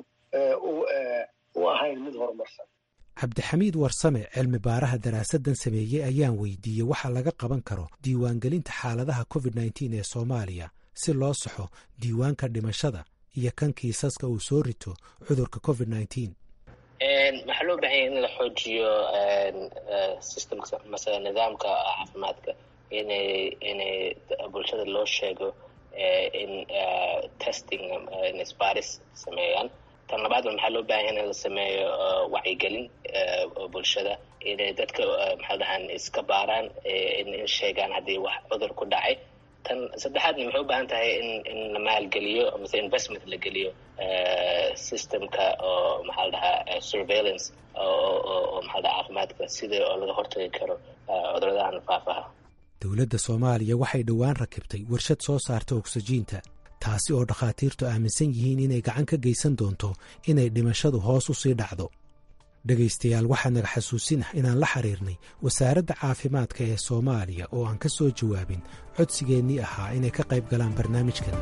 u ahayn mid horumarsan cabdixamiid warsame cilmi baaraha daraasadan sameeyey ayaan weydiiyey waxa laga qaban karo diiwaangelinta xaaladaha covid nneteen ee soomaaliya si loo saxo diiwaanka dhimashada iyo kan kiisaska uu soo rito cudurka covid nneteen waxaa loo bahan yahay in la xoojiyo systemka mase nidaamka caafimaadka inay inay bulshada loo sheego in testing in sbaris sameeyaan tan labaadna maxaa loo bahan yahay in la sameeyo wacyigelin bulshada inay dadka maxaa dhahaan iska baaraan in sheegaan haddii wax cudur ku dhacay tan saddexaadna maxay u baahan tahay in in la maalgeliyo amase investment la geliyo systemka oo maxaa la dhahaa surveillance oo maxaa dhaha caafimaadka sida oo laga hortagi karo cuduradahan faafaha dowladda soomaaliya waxay dhowaan rakibtay warshad soo saarta oksijiinta taasi oo dhakhaatiirtu aaminsan yihiin inay gacan ka geysan doonto inay dhimashadu hoos u sii dhacdo dhegaystayaal waxaa naga xasuusinah inaan la xiriirnay wasaaradda caafimaadka ee soomaaliya oo aan ka soo jawaabin codsigeennii ahaa inay ka qayb galaan barnaamijkan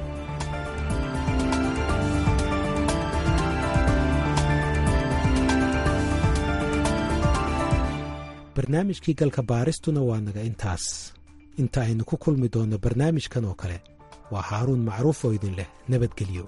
barnaamijkii galka baaristuna waa naga intaas inta aynu ku kulmi doonno barnaamijkan oo kale waa haaruun macruuf oo idin leh nabadgelyo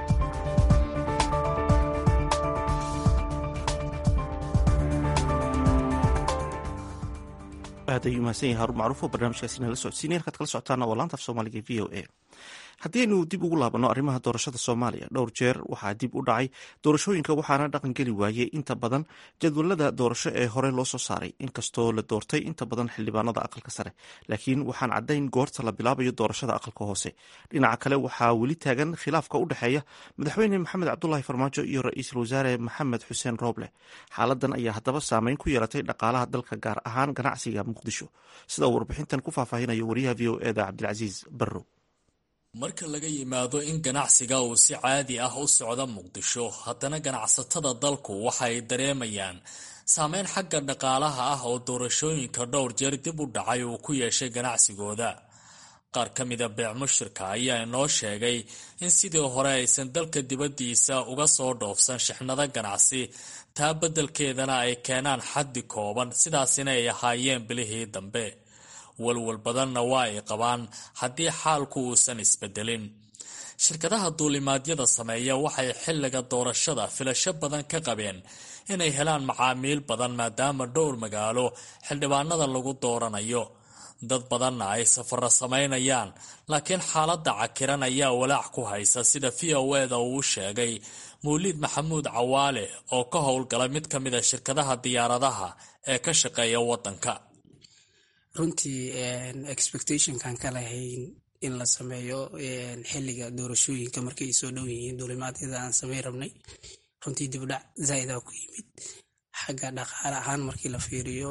aad ayuu mahadsan yahay haruun macruuf oo barnaamijkaasi nala socodsiinaya halkaad kala socotaana waa laanta af soomaaliga v o a haddii aynu dib ugu laabanno arrimaha doorashada soomaaliya dhowr jeer waxaa dib u dhacay doorashooyinka waxaana dhaqan geli waayey inta badan jadwalada doorasho ee hore loo soo saaray inkastoo la doortay inta badan xildhibaanada aqalka sare laakiin waxaan caddayn goorta la bilaabayo doorashada aqalka hoose dhinaca kale waxaa weli taagan khilaafka u dhexeeya madaxweyne maxamed cabdulaahi farmaajo iyo ra-iisul wasaare maxamed xuseen rooble xaaladan ayaa haddaba saameyn ku yeelatay dhaqaalaha dalka gaar ahaan ganacsiga muqdisho sida uu warbixintan ku faahfaahinayo wariyaha v o eda cabdilcasiis barrow marka laga yimaado in ganacsiga uu si caadi ah u socdo muqdisho haddana ganacsatada dalku waxay dareemayaan saameyn xagga dhaqaalaha ah oo doorashooyinka dhowr jeer dib u dhacay uu ku yeeshay ganacsigooda qaar ka mida beec mushirka ayaa inoo sheegay in sidii hore aysan dalka dibaddiisa uga soo dhoofsan shixnado ganacsi taa beddelkeedana ay keenaan xaddi kooban sidaasina ay ahaayeen bilihii dambe walwal badanna waa ay qabaan haddii xaalku uusan isbedelin shirkadaha duulimaadyada sameeya waxay xilliga doorashada filasho badan ka qabeen inay helaan macaamiil badan maadaama dhowr magaalo xildhibaanada lagu dooranayo dad badanna ay safaro samaynayaan laakiin xaaladda cakiran ayaa walaac ku haysa sida v o eda uu sheegay mawliid maxamuud cawaale oo ka howlgala mid ka mida shirkadaha diyaaradaha ee ka shaqeeya waddanka runtii expectationkan ka lahayn in la sameeyo xiliga doorashooyinka markay soo dhow yihiin duulimaadyada aan samey rabnay runtii dibdhac zaaida ku yimid xagga dhaqaale ahaan markii la fiiriyo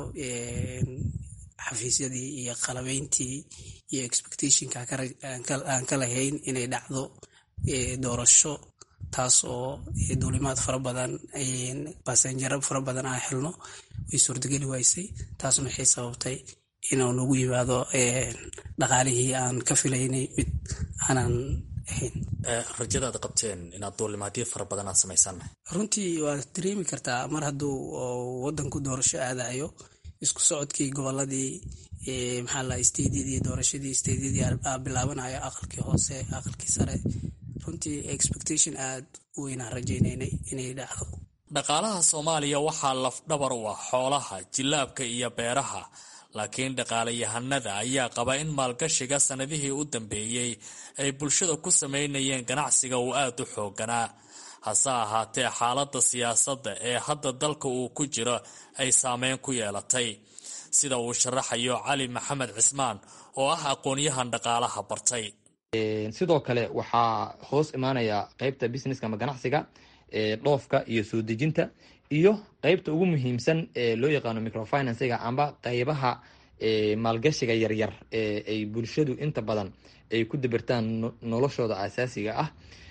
xafiisyadii iyo qalabeyntii iyo expectationka aan ka lahayn inay dhacdo doorasho taas oo duulimaad fara badan basenjaro fara badan aan helno way suurtageli waysay taasna waxay sababtay inuu nagu yimaado dhaqaalihii aan ka filaynay mid aanan ahayn rajadaad qabteen inaad duulimaadyo fara badan aad samaysaan runtii waad dareemi kartaa mar hadduu wadanku doorasho aadayo isku socodkii goboladii maxaa la stediyadii doorashadii stediyadii bilaabanayo aqalkii hoose aqalkii sare runtii expectation aad u weynaan rajaynaynay inay dhacdo dhaqaalaha soomaaliya waxaa lafdhabar u ah xoolaha jilaabka iyo beeraha laakiin dhaqaalayahanada ayaa qaba in maalgashiga sannadihii u dambeeyey ay bulshada ku samaynayeen ganacsiga uu aad u xooganaa hase ahaatee xaaladda siyaasadda ee hadda dalka uu ku jiro ay saameyn ku yeelatay sida uu sharaxayo cali maxamed cismaan oo ah aqoon-yahan dhaqaalaha bartay sidoo kale waxaa hoos imaanaya qeybta businesska ama ganacsiga dhoofka iyo soo dejinta iyo qeybta ugu muhiimsan ee loo yaqaano microfinansiga amba qeybaha maalgashiga yaryar ee ay bulshadu inta badan ay ku dabirtaan noloshooda asaasiga ah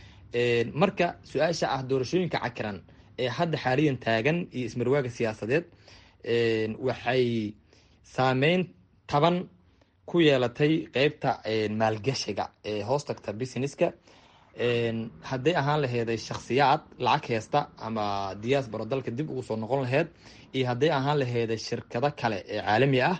marka su-aasha ah doorashooyinka cakiran ee hadda xaaliyan taagan iyo ismarwaaga siyaasadeed waxay saameyn taban ku yeelatay qeybta maalgashiga ee hoos tagta businesska hadday ahaan laheeday shakhsiyaad lacag heesta ama diaspora dalka dib ugu soo noqon laheyd iyo hadday ahaan laheeday shirkado kale ee caalami ah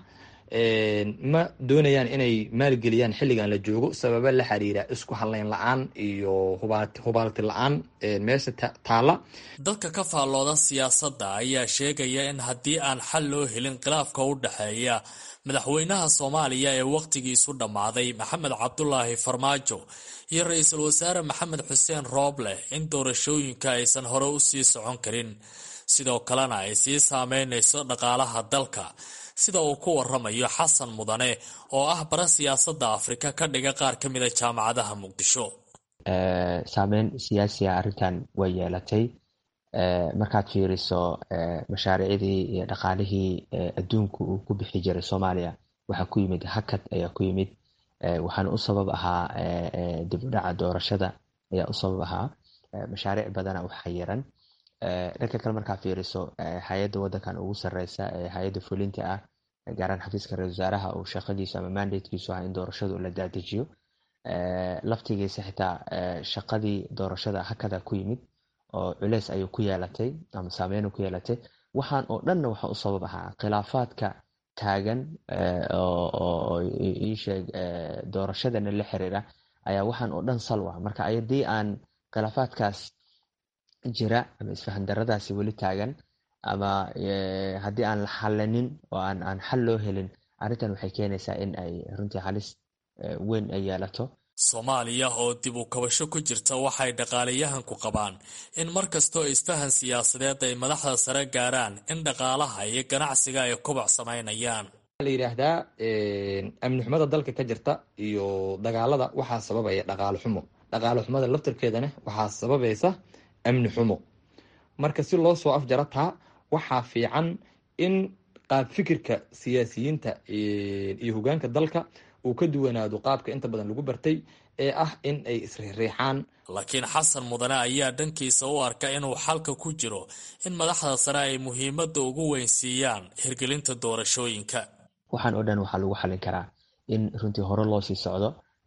ma doonayaan inay maalgeliyaan xilligan la joogo sababa la xiriira isku hadleyn la-aan iyo hubaalti la-aan meesha taala dadka ka faallooda siyaasadda ayaa sheegaya in haddii aan xal loo helin khilaafka u dhexeeya madaxweynaha soomaaliya ee wakhtigiisu dhammaaday maxamed cabdulaahi farmaajo iyo ra-iisul wasaare maxamed xuseen rooble in doorashooyinka aysan hore u sii socon karin sidoo kalena ay sii saameynayso dhaqaalaha dalka sida uu ku waramayo xasan mudane oo ah bara siyaasadda afrika ka dhiga qaar ka mida jaamacadaha muqdisho saameyn siyaasiga arrintan way yeelatay markaad fiiriso mashaariicdii iyo dhaqaalihii adduunku uu ku bixi jiray soomaaliya waxaa ku yimid hakad ayaa ku yimid waxaana u sabab ahaa dib u dhaca doorashada ayaa u sabab ahaa mashaariic badana u xayiran dhanka kale markaa fiiriso hay-adda wadankan ugu sareysa ee hay-adda fulinta ah gaaraan xafiiska ra-isul wasaaraha uu shaqadiisu ama mandatekiisu ah in doorashadu la dadejiyo laftigiisa xitaa shaqadii doorashada hakada ku yimid oo culeys ayuu ku yeelatay ama saameyn ku yeelatay waxaan oo dhanna waxa u sabab ahaa khilaafaadka taagan oo iisheeg doorashadana la xiriira ayaa waxaan oo dhan salwa marka haddii aan khilaafaadkaas jira ama isfahan daradaasi weli taagan ama haddii aan la xalanin oo aan xal loo helin arrintan waxay keenaysaa in ay runtii halis weyn ay yeelato soomaaliya oo dib u kabasho ku jirta waxay dhaqaalayahanku qabaan in mar kastoo isfahan siyaasadeed ay madaxda sare gaaraan in dhaqaalaha iyo ganacsiga ay kobac samaynayaan la yidhaahdaa amni xumada dalka ka jirta iyo dagaalada waxaa sababaya dhaqaalo xumo dhaqaalo xumada laftarkeedana waxaa sababaysa amni xumo marka si loo soo afjaro taa waxaa fiican in qaab fikirka siyaasiyiinta iyo hogaanka dalka uu ka duwanaado qaabka inta badan lagu bartay ee ah in ay isriixriixaan laakiin xasan mudane ayaa dhankiisa u arka inuu xalka ku jiro in madaxda sare ay muhiimadda ugu weyn siiyaan hirgelinta doorashooyinka waxaan oo dhan waxaa lagu xalin karaa in runtii hore loo sii socdo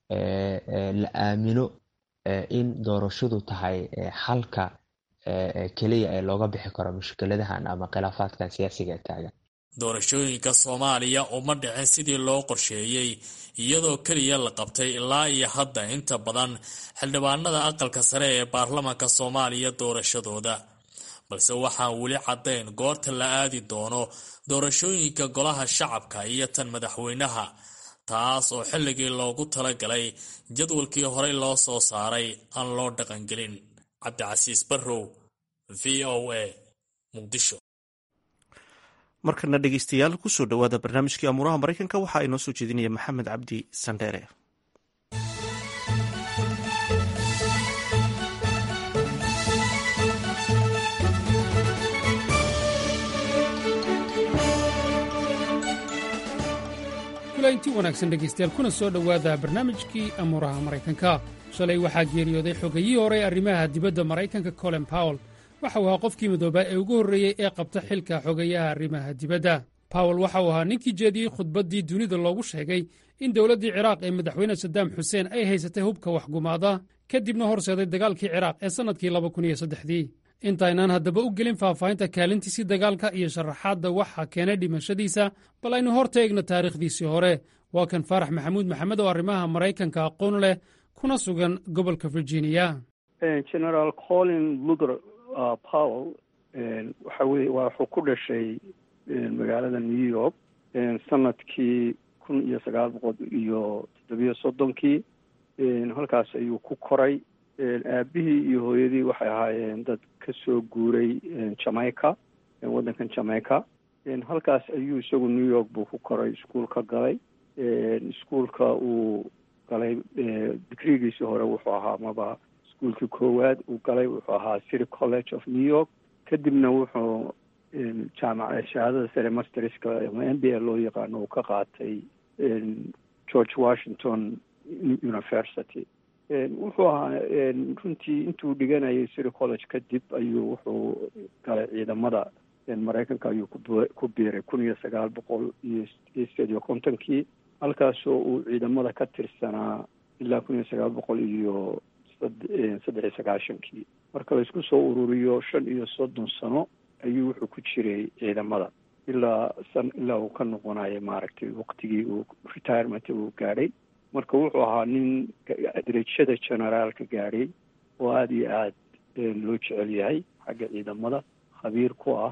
la aamino in doorashadu tahay xalka keliya ee looga bixi karo mushkiladahan ama khilaafaadkan siyaasiga ee taagan doorashooyinka soomaaliya uma dhicin sidii loo qorsheeyey iyadoo keliya la qabtay ilaa iyo hadda inta badan xildhibaanada aqalka sare ee baarlamaanka soomaaliya doorashadooda balse waxaan weli caddayn goorta la aadi doono doorashooyinka golaha shacabka iyo tan madaxweynaha taas oo xilligii loogu talagalay jadwalkii horey loo soo saaray aan loo dhaqangelin cabdicasiis barrow v o a muqdisho markana dhegeystayaal kusoo dhowaada barnaamijkii amuuraha maraykanka waxaa inoo soo jeedinaya maxamed cabdi sandheere kulanti wanaagsan dhegaystayaal kuna soo dhowaada barnaamijkii amuuraha maraykanka shalay waxaa geeriyooday xogayihii hore arrimaha dibadda maraykanka colin powell waxa uu ahaa qofkii midoobaa ee ugu horreeyey ee qabta xilka xogayaha arrimaha dibadda powell waxa uu ahaa ninkii jeediyey khudbaddii dunida loogu sheegay in dowladdii ciraaq ee madaxweyne sadaam xuseen ay haysatay hubka waxgumaada kadibna horseeday dagaalkii ciraaq ee sannadkii labakuniyossaddexdii intaynaan haddaba u gelin faahfaahinta kaalintiisii dagaalka iyo sharaxaadda waxa keenay dhimashadiisa bal aynu hor taegno taariikhdiisii hore waa kan faarax maxamuud maxamed oo arrimaha maraykanka aqoon leh kuna sugan gobolka virginia generaal colin luther powell waxa weye wuxuu ku dhashay magaalada new york sanadkii kun iyo sagaal boqol iyo toddobiyo soddonkii halkaas ayuu ku koray aabihii iyo hooyadii waxay ahaayeen dad ka soo guuray jamaica waddankan jamaica halkaas ayuu isagu new york buu ku koray iskuol ka galay iskuolka uu galay digrigiisii hore wuxuu ahaa maba iskuolkii koowaad uu galay wuxuu ahaa city college of new york kadibna wuxuu jaamac shahaadada sare masterska ama m b a loo yaqaano uu ka qaatay george washington university wuxuu ahaa runtii intuu dhiganayay city college kadib ayuu wuxuu galay ciidamada maraykanka ayuu ku biiray kun iyo sagaal boqol iyo sideed iyo kontonkii halkaasoo uu ciidamada ka tirsanaa ilaa kun iyo sagaal boqol iyo saddex iyo sagaashankii marka la isku soo ururiyo shan iyo soddon sano ayuu wuxuu ku jiray ciidamada ilaa san ilaa uu ka noqonayo maaragtay waqtigii uu retirement uu gaadhay marka wuxuu ahaa nin derajada generaalka gaadhay oo aada iyo aad loo jecel yahay xagga ciidamada khabiir ku ah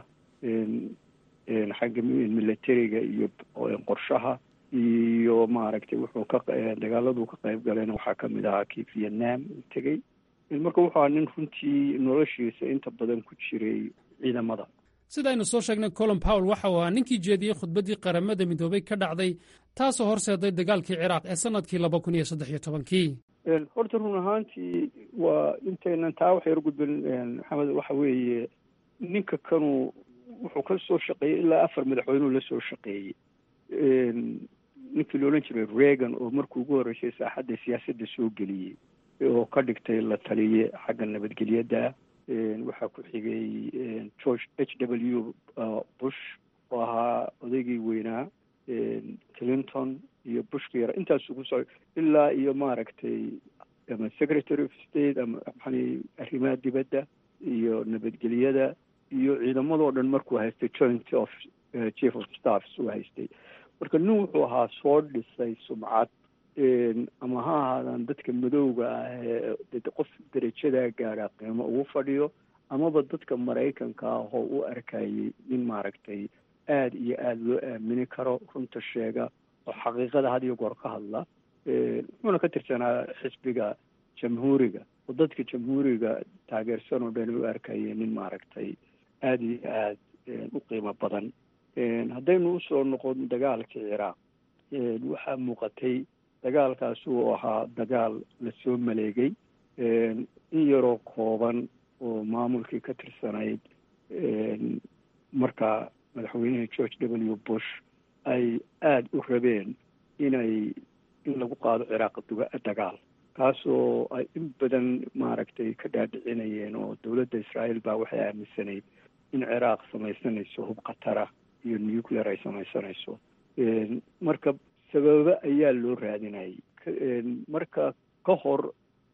xagga militariga iyo qorshaha iyo maaragtay wuxuu ka dagaaladuu ka qayb galayna waxaa kamid ahaa kii vietnam uu tegey marka wuxuu ahaa nin runtii noloshiisa inta badan ku jiray ciidamada sidaynu soo sheegnay colin powell waxa uu ahaa ninkii jeediyey khudbaddii qaramada midoobay ka dhacday taasoo horseeday dagaalkii ciraaq ee sannadkii laba kun iyo saddex iyo tobankii horta run ahaantii waa intaynan taa wax yar gudbin maxamed waxa weeye ninka kanuu wuxuu ka soo shaqeeyey ilaa afar madaxweynuu la soo shaqeeyey ninkii la odhan jiray reagan oo markii ugu horreysay saaxadda siyaasadda soo geliyey oo ka dhigtay la taliye xagga nabadgelyada waxaa ku xigay george h w bush oo ahaa odaygii weynaa clinton iyo bushka yara intaasuu ku socday ilaa iyo maaragtay ama secretary of state ama maxani arrimaha dibadda iyo nabadgelyada iyo ciidamadoo dhan markuu haystay joint of chief of staffs uu haystay marka nin wuxuu ahaa soo dhisay sumcad ama ha ahaadaan dadka madowga ah ee qof derajadaa gaadha qiimo ugu fadhiyo amaba dadka maraykanka ah oo u arkayay nin maaragtay aada iyo aada loo aamini karo runta sheega oo xaqiiqada had iyo goor ka hadla wuxuuna ka tirsanaa xisbiga jamhuuriga oo dadka jamhuuriga taageersan oo dhan u arkayay nin maaragtay aada iyo aada u qiimo badan haddaynu usoo noqon dagaalkii ciraaq waxaa muuqatay dagaalkaasi uu ahaa dagaal lasoo maleegay in yaroo kooban oo maamulkii ka tirsanayd markaa madaxweynihii george w bush ay aada u rabeen inay in lagu qaado ciraaq dagaal kaasoo ay in badan maaragtay ka dhaadhicinayeen oo dowladda israa'iil baa waxay aaminsanayd in ciraaq samaysanayso hub khatara iyo nuclear ay samaysanayso marka sababo ayaa loo raadinayay marka ka hor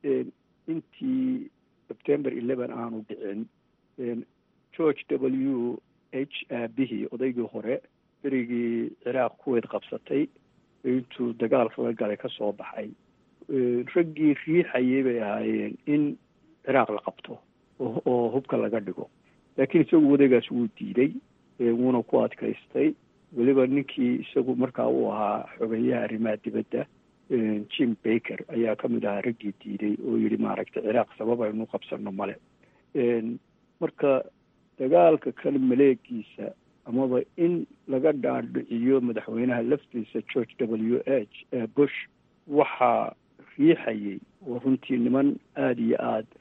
intii september eleven aanu dhicin george w h aabihii odaygii hore berigii ciraaq kuweyd qabsatay intuu dagaalka la galay ka soo baxay raggii riixayay bay ahaayeen in ciraaq la qabto oo hubka laga dhigo laakiin isagu wadagaas wuu diiday wuuna ku adkaystay weliba ninkii isagu markaa uu ahaa xogeyaha arrimaha dibadda jim baker ayaa ka mid ahaa raggii diiday oo yidhi maaragtay ciraaq sabab aynu qabsano male marka dagaalka kan maleegiisa amaba in laga dhaadhiciyo madaxweynaha laftiisa george w h bush waxaa riixayay oo runtii niman aada iyo aada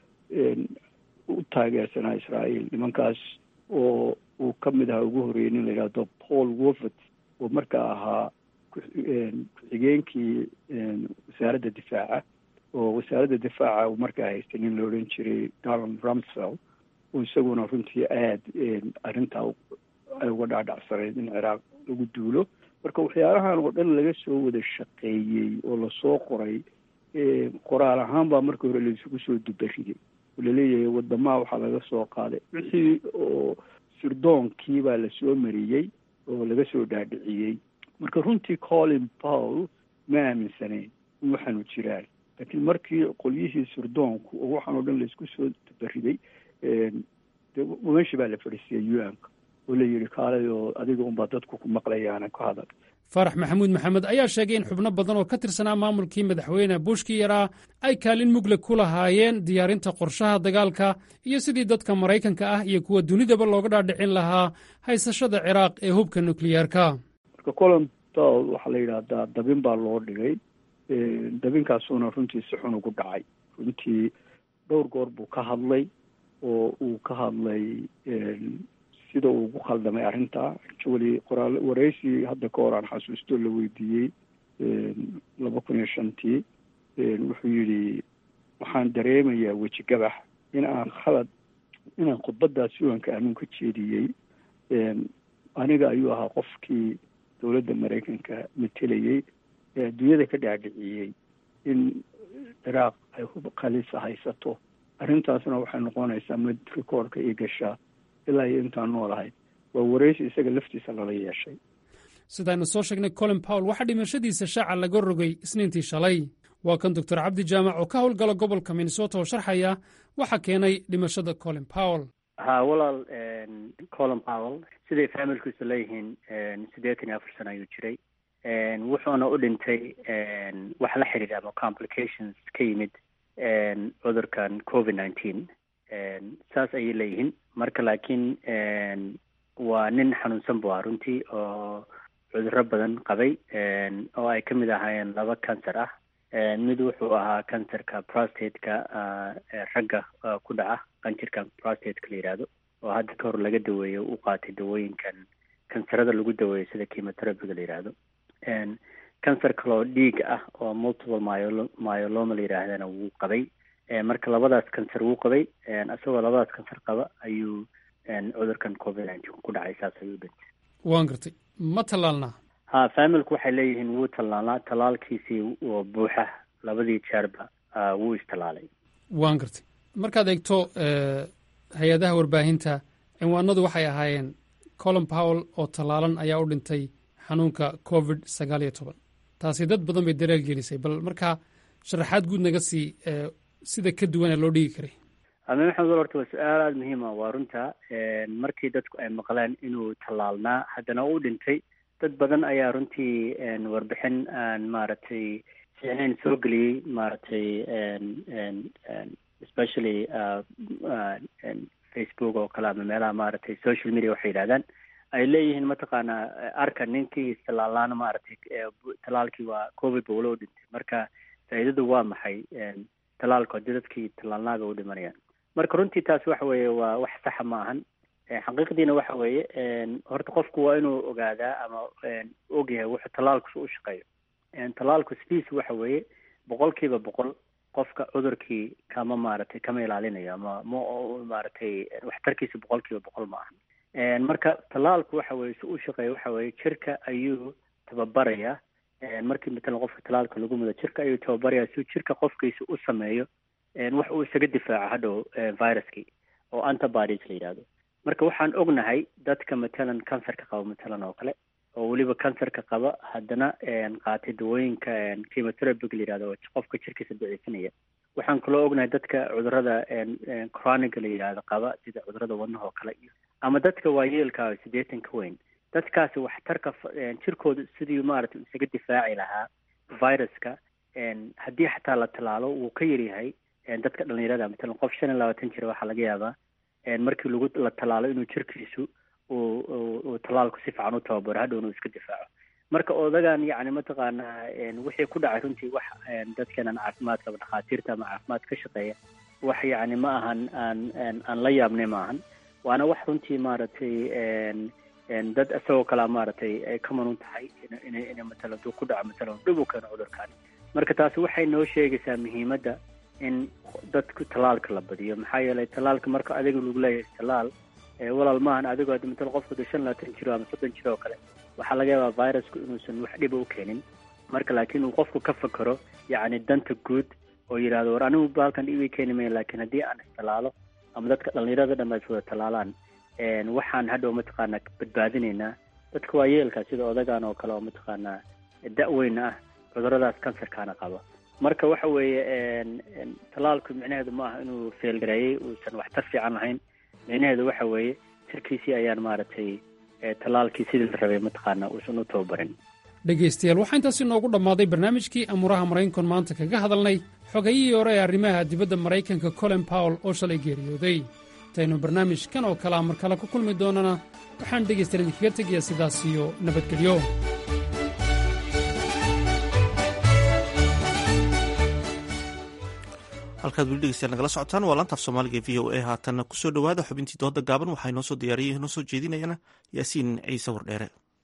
u taageersanaa israa'iil nimankaas oo uu ka mid ahaa ugu horreeyey nin la yidhahdo paul wolford oo markaa ahaa ku-xigeenkii wasaaradda difaaca oo wasaaradda difaaca uu markaa haystay nin la odhan jiray donald rumsfeld oo isaguna runtii aada arrintaa ay uga dhaadhacsanayd in ciraaq lagu duulo marka waxyaalahan oo dhan laga soo wada shaqeeyey oo lasoo qoray qoraal ahaan baa marka hore laisugu soo dubariday oo laleeyahay wadamaha waxaa laga soo qaaday wixii oo sirdoonkii baa lasoo mariyey oo laga soo dhaadhiciyey marka runtii colin paul ma aaminsanayn in waxaanu jiraan laakiin markii qolyihii sirdoonku oo waxaan oo dhan laisku soo dubariday meesha baa la fadhiisiyay u-nka oo la yidhi kaalay oo adiga unbaa dadku ku maqlayaana ku hadal faarax maxamuud maxamed ayaa sheegay in xubno badan oo ka tirsanaa maamulkii madaxweyne bushkii yaraa ay kaalin mugle ku lahaayeen diyaarinta qorshaha dagaalka iyo sidii dadka maraykanka ah iyo kuwa dunidaba looga dhaadhicin lahaa haysashada ciraaq ee hubka nukliyeerka marka colin paul waxaa la yidhaahdaa dabin baa loo dhigay dabinkaasuuna runtii si xun ugu dhacay runtii dhowr goor buu ka hadlay oo uu ka hadlay sida uu ugu khaldamay arrinta actually qoraal waraysi hadda ka hor aan xasuusto la weydiiyey laba kun iyo shantii wuxuu yidhi waxaan dareemayaa weji gabax in aan khalad inaan khudbadaas suwanka aanun ka jeediyey aniga ayuu ahaa qofkii dowladda maraykanka matelayey ee adduunyada ka dhaadhiciyey in ciraaq ay hub khalisa haysato arrintaasna waxay noqonaysaa mid rikoorka io gashaa ilaa iyo intaan noolahay waa waraysi isaga laftiisa lala yeeshay sidaaynu soo sheegnay colin powell waxaa dhimashadiisa shaaca laga rogay isniintii shalay waa kan doctor cabdi jaamac oo ka howlgala gobolka minnesota oo sharxaya waxa keenay dhimashada colin powell ha walaal colin powell siday faamilkiisu leeyihiin siddeetan iyo afar sano ayuu jiray wuxuuna u dhintay wax la xidhiidha ama complications ka yimid cudurkan covid nineteen saas ayay leeyihiin marka laakiin waa nin xanuunsan bu ah runtii oo cudurro badan qabay oo ay ka mid ahaayeen laba cancer ah mid wuxuu ahaa cancerka prostateka ragga ku dhaca qanjirka prostateka la yidhaahdo oo hadda ka hor laga daweeyo u qaatay dawooyinkan kansarada lagu daweeyo sida chemoterapiga la yidhaahdo cancer kaloo dhiiga ah oo multiple myolo myoloma la yidhaahdana wuu qabay marka labadaas cancer wuu qabay isagoo labadaas cancer qaba ayuu cudurkan covid nineteen ku dhacay saas ayuu dhintay waan gartay ma tallaalnaa ha familku waxay leeyihiin wuu tallaalnaa tallaalkiisii oo buuxa labadii jeerba wuu istallaalay waan gartay markaad eegto hay-adaha warbaahinta cinwaanadu waxay ahaayeen colin powell oo tallaalan ayaa u dhintay xanuunka covid sagaal iyo toban taasi dad badan bay daraal gelisay bal markaa sharaxaad guud naga sii sida ka duwan ee loo dhigi karay ame maxamed horta waa su-aal aada muhiim ah waa runta markii dadku ay maqleen inuu tallaalnaa haddana u dhintay dad badan ayaa runtii warbixin aan maaragtay fiicnayn soo geliyey maaragtay especially facebook oo kale ama meelaha maaragtay social media waxay yidhahdaan ay leeyihiin mataqaanaa arka ninkii tallaalaana maaragtay tallaalkii waa covid ba walo u dhintay marka faa'iidadu waa maxay tallaalku haddii dadkii tallaalnaaga u dhimanayaan marka runtii taas waxa weeye waa wax saxa ma ahan xaqiiqdiina waxa weeye horta qofku waa inuu ogaadaa ama ogyahay wuxuu tallaalku u shaqeeyo tallaalku sidiisu waxa weeye boqol kiiba boqol qofka cudurkii kama maaragtay kama ilaalinayo ama ma maaragtay waxtarkiisa boqol kiiba boqol ma ahan marka tallaalku waxa weye si u shaqeeyo waxa weeye jirka ayuu tababarayaa markii matalan qofka tallaalka lagu mudo jirka ayuu tababarayaa si jirka qofkiisa u sameeyo wax uu isaga difaaco hadhow viruskii oo antibodies la yidhahdo marka waxaan ognahay dadka matalan cancerka qaba matalan oo kale oo weliba cancerka qaba haddana qaatay dawooyinka chemoterapiga la yidhahdo oo qofka jirkiisa daciifinaya waxaan kaloo ognahay dadka cudurada chroniga la yidhahdo qaba sida cudurada wadnaha oo kale iyo ama dadka waayeelka siddeetan ka weyn dadkaasi waxtarka jirkooda sidii maaragtay isaga difaaci lahaa viruska haddii xataa la tallaalo wuu ka yaryahay dadka dhalinyarada matalan qof shan iyo labaatan jira waxaa laga yaabaa markii lagu la tallaalo inuu jirkiisu uu uu tallaalku si fiican u tababaro hadhow inuu iska difaaco marka odagan yacni mataqaanaa wixii ku dhacay runtii wax dadkeenan caafimaadka dhakhaatiirta ama caafimaad ka shaqeeya wax yacni ma ahan aan aan la yaabnay ma ahan waana wax runtii maaragtay dad isagoo kalea maaragtay ay ka manun tahay ina ina matalan duu ku dhaco matalan dhib u keeno cudurkan marka taasi waxay noo sheegaysaa muhiimadda in dadku tallaalka la badiyo maxaa yeelay tallaalka marka adiga lagu leeyahay tallaal walaal maahan adigoo hadda matalan qofku de shan labaatan jiro ama soddon jiro oo kale waxaa laga yaabaa virusku inuusan wax dhiba u keenin marka laakiin uu qofku ka fakero yacni danta guud oo yidhahdo war anigu baalkan dhibi keeni maya laakiin haddii aan istallaalo ama dadka dhallinyarada dhan ay wada tallaalaan waxaan hadhow mataqaanaa badbaadinaynaa dadka waayeelka sida odagan oo kale oo mataqaanaa da-weyna ah cuduradaas kansarkaana qaba marka waxa weeye tallaalku micnaheedu ma aha inuu feelgareeyey uusan waxtar fiican lahayn micnaheedu waxa weeye jirkiisii ayaan maaragtay tallaalkii sidii la rabay mataqaanaa uusan u tababarin dhegaystayaal waxaa intaasi noogu dhammaaday barnaamijkii amuuraha maraykankan maanta kaga hadalnay xogayihii hore ee arrimaha dibadda maraykanka colin powell oo shalay geeriyooday intaynu barnaamijkan oo kalea mar kale ku kulmi doonana waxaan dhegaystayaal idinkaga tegayaa sidaas iyo nabadgelyo halkaad weli dhegeystayaal nagala socotaan waa laantaaf soomaaliga e v o a haatanna kusoo dhowaada xubintii dooda gaaban waxaa inoo soo diyaariyay inoo soo jeedinayana yaasiin ciise wardheere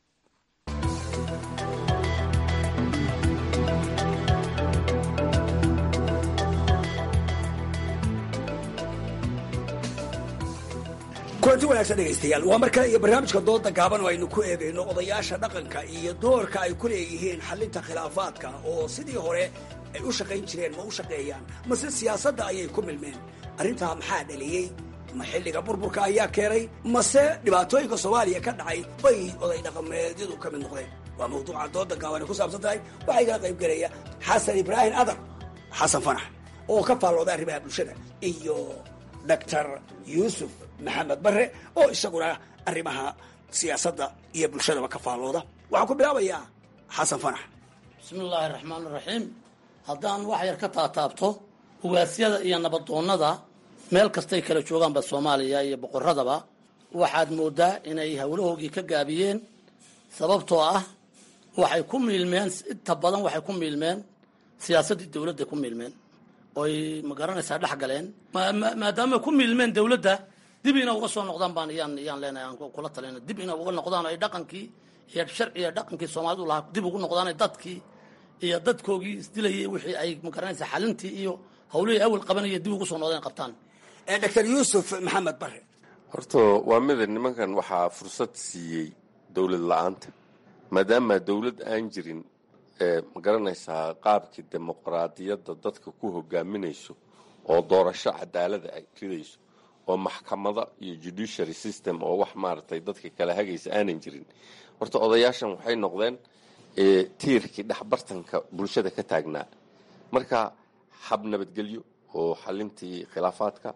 kulanti wanaagsan dhegaystayaal waa mar kale iyo barnaamijka dooda gaaban oo aynu ku eegayno odayaasha dhaqanka iyo doorka ay ku leeyihiin xallinta khilaafaadka oo sidii hore ay u shaqayn jireen ma u shaqeeyaan mase siyaasadda ayay ku milmeen arrintaa maxaa dhaliyey ma xilliga burburka ayaa keenay mase dhibaatooyinka soomaaliya ka dhacay bay oday dhaqameedyadu ka mid noqdeen waa mawduuca dooda gaaban ay ku saabsan tahay waxaa igala qayb gelaya xasan ibraahim adar xasan fanax oo ka faallooda arrimaha bulshada iyo doctor yuusuf maxamed bare oo isaguna arrimaha siyaasadda iyo bulshadaba ka faallooda waxaan ku bilaabayaa xasan fanax bismi illaahi raxmaan raxiim haddaan wax yar ka taataabto ugaasyada iyo nabadoonnada meel kastay kala joogaanba soomaaliya iyo boqoradaba waxaad moodaa inay howlahoogii ka gaabiyeen sababtoo ah waxay ku miilmeen inta badan waxay ku miilmeen siyaasaddii dowladda ku miilmeen oy ma garanaysaa dhex galeen maadaama ku miilmeen dowladda dib ina uga soo noqdaan baan iyaan iyaan leenahay aan kula talina dib ina uga noqdaan ay dhaqankii iyo sharciga dhaqankii soomaalidu lahaa dib ugu noqdaan dadkii iyo dadkoogii isdilayay wixii ay ma garanaysaa xalintii iyo howlihii awal qabanaya dib ugu soo noqdeen qabtaan doctor yuusuf maxamed bare horta waa mida nimankan waxaa fursad siiyey dowlad la-aanta maadaama dowlad aan jirin ma garanaysaa qaabkii dimuqraadiyadda dadka ku hogaaminayso oo doorasho cadaalada ay ridayso oo maxkamada iyo judiciary system oo wax maaragtay dadka kala hagaysa aanan jirin horta odayaashan waxay noqdeen tiirkii dhexbartanka bulshada ka taagnaa marka hab nabadgelyo oo xalintii khilaafaadka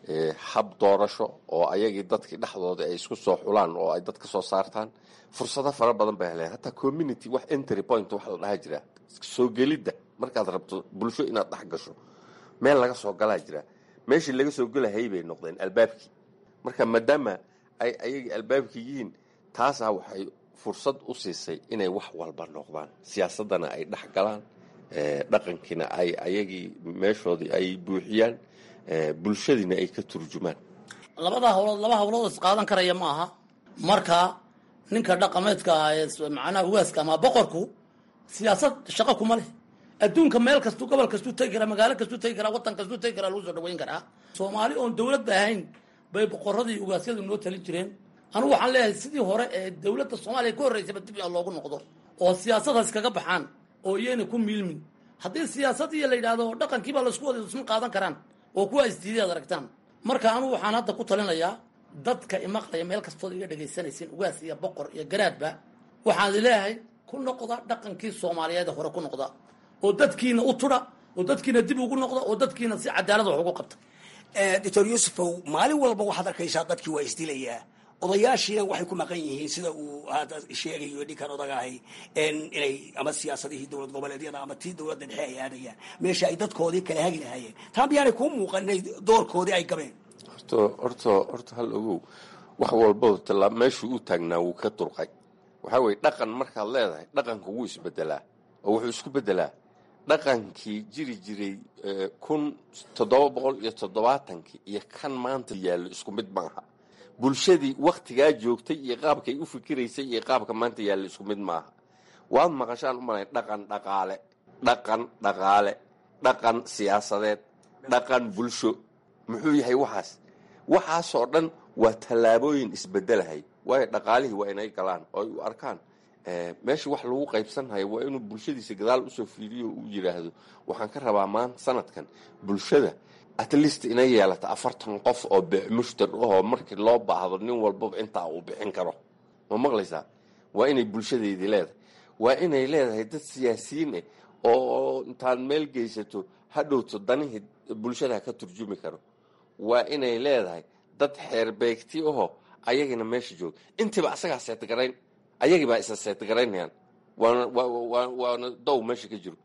hab doorasho oo ayagii dadkii dhexdooda ay isku soo xulaan oo ay dad ka soo saartaan fursado fara badan bay heleen hataa community wax entry point wax la dhaha jira soo gelidda markaad rabto bulsho inaad dhex gasho meel laga soo galaa jira meeshii laga soo gelahayay bay noqdeen albaabkii marka maadaama ay ayagii albaabkii yihiin taasaa waxay fursad u siisay inay wax walba noqdaan siyaasaddana ay dhex galaan dhaqankiina ay ayagii meeshoodii ay buuxiyaan bulshadiina ay ka turjumaan labada hawlood laba hawlood is qaadan karaya ma aha marka ninka dhaqameedka ah ee macnaha ugaaska ama boqorku siyaasad shaqo kuma leh adduunka meel kastuu gobol kastuu tegi karaa magaalo kastuu tegi karaa waddan kastuu tegi karaa lagu soo dhaweyn karaa soomaali oon dowladba ahayn bay boqoradii ugaasyadu noo talin jireen anugu waxaan leeyahay sidii hore ee dowladda soomaaliya ka horreysaba dib in loogu noqdo oo siyaasadaas kaga baxaan oo iyayna ku miilmin haddii siyaasad iyo la yidhaahdo dhaqankiibaa laisku wada isma qaadan karaan oo kuwa isdiiday ad aragtaan marka anugu waxaan hadda ku talinayaa dadka imaqlaya meel kastood iga dhegaysanaysin ugaas iyo boqor iyo garaadba waxaan leeyahay ku noqda dhaqankii soomaaliyeed hore ku noqda oo dadkiina u tudha oo dadkiina dib ugu noqda oo dadkiina si cadaalad wax ugu qabta doctor yuusufow maalin walba waxaad arkaysaa dadkii waa isdilayaa odayaashiina waxay ku maqan yihiin sida uu hadda sheegayo ninkan odagahay inay ama siyaasadihii dowlad goboleedyada ama tii dowladda dhexe ay aadayaan meesha ay dadkoodii kala hagi lahaayeen taa miyaanay kuu muuqan inay doorkoodii ay gabeen horta horta horta hal ogow wax walba talaa meeshuu u taagnaa wuu ka durqay waxaa weye dhaqan markaad leedahay dhaqanka wuu isbedelaa oo wuxuu isku bedelaa dhaqankii jiri jiray kun toddoba boqol iyo toddobaatankii iyo kan maanta yaallo isku mid maaha bulshadii waktigaa joogtay iyo qaabkay u fikiraysay iyo qaabka maanta yaalla isku mid maaha waad maqashaan u malay dhaqan dhaqaale dhaqan dhaqaale dhaqan siyaasadeed dhaqan bulsho muxuu yahay waxaas waxaasoo dhan waa tallaabooyin isbedelahay waayo dhaqaalihii waa inay galaan oo ay u arkaan meesha wax lagu qaybsanhayo waa inuu bulshadiisa gadaal usoo fiiriyo uu yidhaahdo waxaan ka rabaa maanta sanadkan bulshada at least inay yeelata afartan qof oo mushtar ahoo markii loo baahdo nin walbaba intaa uu bixin karo ma maqlaysaa waa inay bulshadeedii leedahay waa inay leedahay dad siyaasiyiin ah oo intaad meel geysato hadhowto danihii bulshada ka turjumi karo waa inay leedahay dad xeerbeegti ahoo ayagina meesha jooga intiiba asagaa seetgarayn ayagiibaa isa seetgaraynayaan waana waana dow meesha ka jiro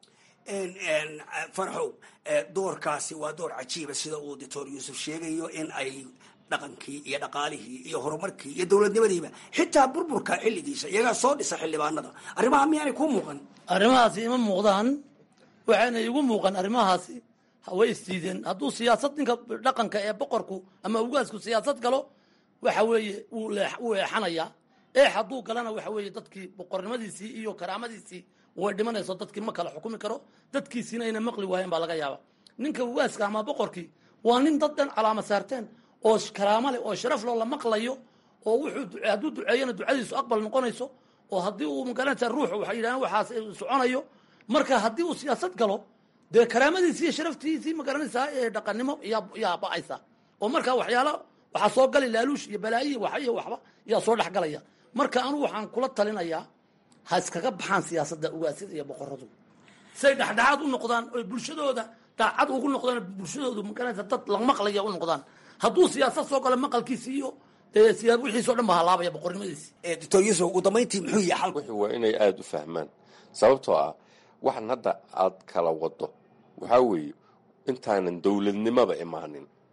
farxow doorkaasi waa door cajiiba sida uu doctor yuusuf sheegayo in ay dhaqankii iyo dhaqaalihii iyo horumarkii iyo dowladnimadiiba xitaa burburka xilligiisa iyagaa soo dhisa xildhibaanada arrimaha miyaanay kuu muuqan arrimahaasi ima muuqdaan waxayna igu muuqan arrimahaasi way isdiideen hadduu siyaasad ninka dhaqanka ee boqorku ama ugaasku siyaasad galo waxa weeye wuu wuu eexanayaa eex hadduu galana waxa weeye dadkii boqornimadiisii iyo karaamadiisii way dhimanayso dadkii ma kala xukumi karo dadkiisiina ayna maqli waayeen baa laga yaaba ninka ugaaska ama boqorkii waa nin dad dhan calaama saarteen oo karaamo leh oo sharaf loo la maqlayo oo wuxuu hadduu duceeyana ducadiisu aqbal noqonayso oo haddii uu magaranaysa ruuxu waxay yidhahdeen waxaas soconayo marka haddii uu siyaasad galo dee karaamadiisii iyo sharaftiisii magaranaysaa ee dhaqannimo yaa yaa ba'aysa oo marka waxyaala waxaa soo gali laaluush iyo balaayihi waxa iyo waxba yaa soo dhex galaya marka anugu waxaan kula talinayaa ha iskaga baxaan siyaasadda ugaasyada iyo boqoradu say dhexdhexaad u noqdaan oy bulshadooda daacad ugu noqdaan bulshadoodu magaranaysa dad la maqlaya u noqdaan hadduu siyaasad soo galo maqalkiisi iyo dee wixiisoo dhan ba halaabaya boqornimadiisi doctor yuusuf ugu dambayntii muxuu yahay xalku waa inay aada u fahmaan sababtoo ah waxan hadda aad kala wado waxaa weeye intaanan dowladnimaba imaanin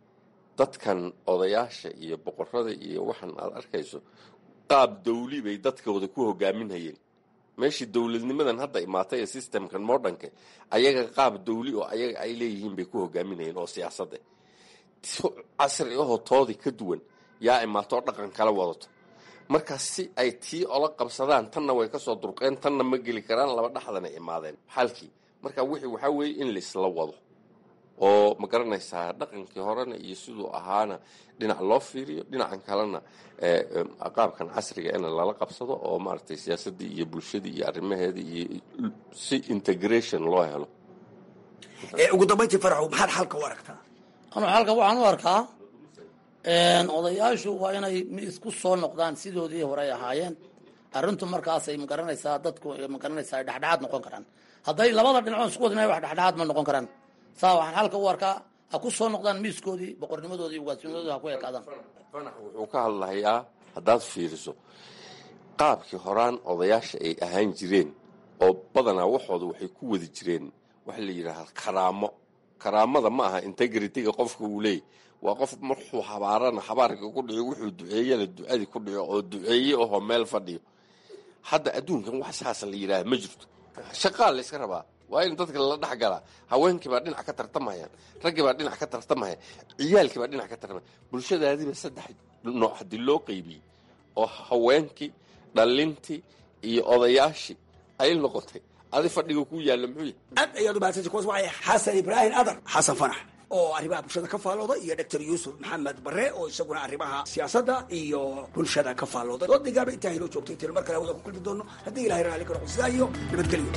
dadkan odayaasha iyo boqorada iyo waxan aad arkayso qaab dawli bay dadkooda ku hogaaminhayeen meeshii dowladnimadan hadda imaatay ee systemkan modernka ayaga qaab dawli oo ayaga ay leeyihiin bay ku hogaaminayeen oo siyaasadda casri ahoo toodii ka duwan yaa imaato oo dhaqan kala wadato marka si ay tii ola qabsadaan tanna way kasoo durqeen tanna ma geli karaan laba dhexdana imaadeen xalkii marka wixii waxaa weeye in laisla wado oo ma garanaysaa dhaqankii horena iyo siduu ahaana dhinac loo fiiriyo dhinacan kalena qaabkan casriga in lala qabsado oo maaragtay siyaasaddii iyo bulshadii iyo arrimaheedii iyo si integration loo helo ugu dambayntii faraxow maxaad xalka u aragtaa anuu xalka waxaan u arkaa odayaashu waa inay isku soo noqdaan sidoodii hore ay ahaayeen arrintu markaasay magaranaysaa dadku magaranaysaa ay dhexdhexaad noqon karaan hadday labada dhinacood isku wadina wax dhexdhexaad ma noqon karaan saa waxaan xalka u arkaa ha ku soo noqdaan miiskoodii boqornimadoodii ugaasnimadoodii ha ku ekaadaan fanax wuxuu ka hadlahayaa haddaad fiiriso qaabkii horaan odayaasha ay ahaan jireen oo badanaa waxooda waxay ku wadi jireen waxa la yidhaahda karaamo karaamada ma aha integrityga qofka uu leeyay waa qof markuu habaarana habaarka ku dhico wuxuu duceeyana ducadii ku dhico oo duceeye ahoo meel fadhiyo hadda adduunkan wax saasa la yidhaaha ma jirto shaqaa layska rabaa waa in dadka lala dhex galaa haweenkii baa dhinac ka tartamayaan raggii baa dhinac ka tartamaya ciyaalkii baa dhinac ka tartamaya bulshadaadiiba saddex nooc haddii loo qeybiyey oo haweenkii dhalintii iyo odayaashii ay noqotay adi fadhiga ku yaalla muxuu yahay aad ayaad umahadsantay kuwaas waxay xasan ibraahim adar xasan fanax oo arrimaha bulshada ka faallooda iyo doctor yuusuf maxamed bare oo isaguna arrimaha siyaasadda iyo bulshada ka faallooda doodigaaba intaa inoo joogtay tiri mar kale hawada ku kulmi doono haddii ilahay raali ka noqo sidaa iyo nabadgelyo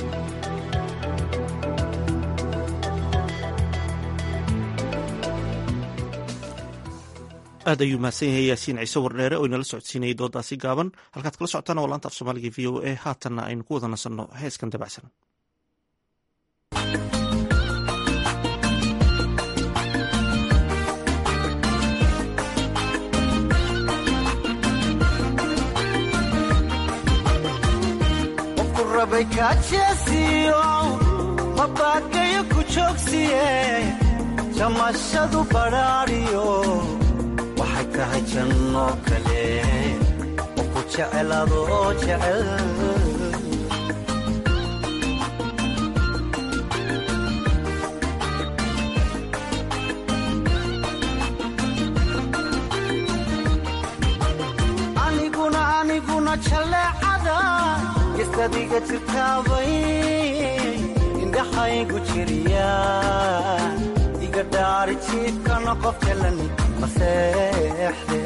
aad ayuu mahadsan yahay yaasiin ciise wardheere oo inala socodsiinayay doodaasi gaaban halkaad kala socotaan waa laanta af soomaaliga v o a haatanna aynu ku wada nasanno heeskan dabacsan qofku rabay kaajeesiyo mabaakayo ku joogsiye jamashadu badhaadhiyo waxay tahay janno kale oo ku jecel adoo jecel aniguna aniguna jalleecada gestadiga jirtaabay indhaxaygu jiriya iga dhaari jiifkana qof jalani maseexde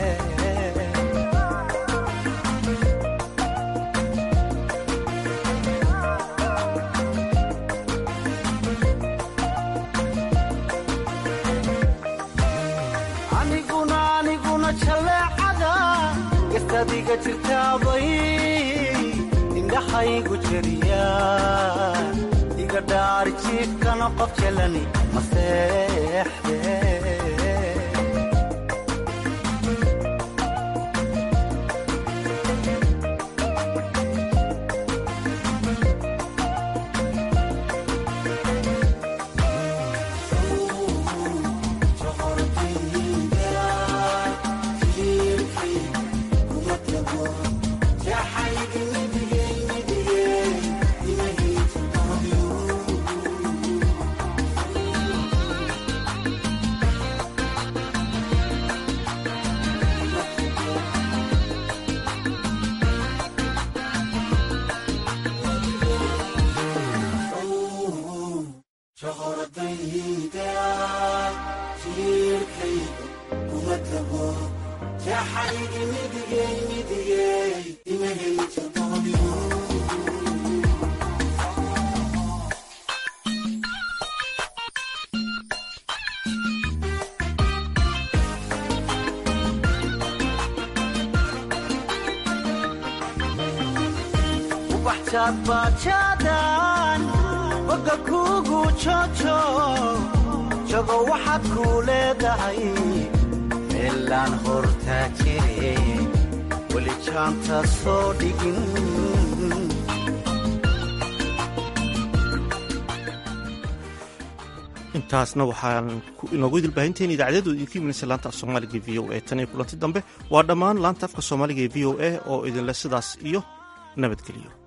aniguna aniguna jalleecada gestadiga jirtaabay indhaxaygu jiriya iga dhaari jiifkana qof jalani maseexde bajaadbaajaadaan boga kuugu joojo jogo waxaad kuu leedahay meelaan hortaa jire weli jaanta soo dhigin taasna waxaan inoogu idilbaahintayn idaacadyadu idinku imanaysa laanta af soomaaliga e v o a tan iyo kulanti dambe waa dhammaan laanta afka soomaaliga ee v o a oo idinleh sidaas iyo nabadgeliyo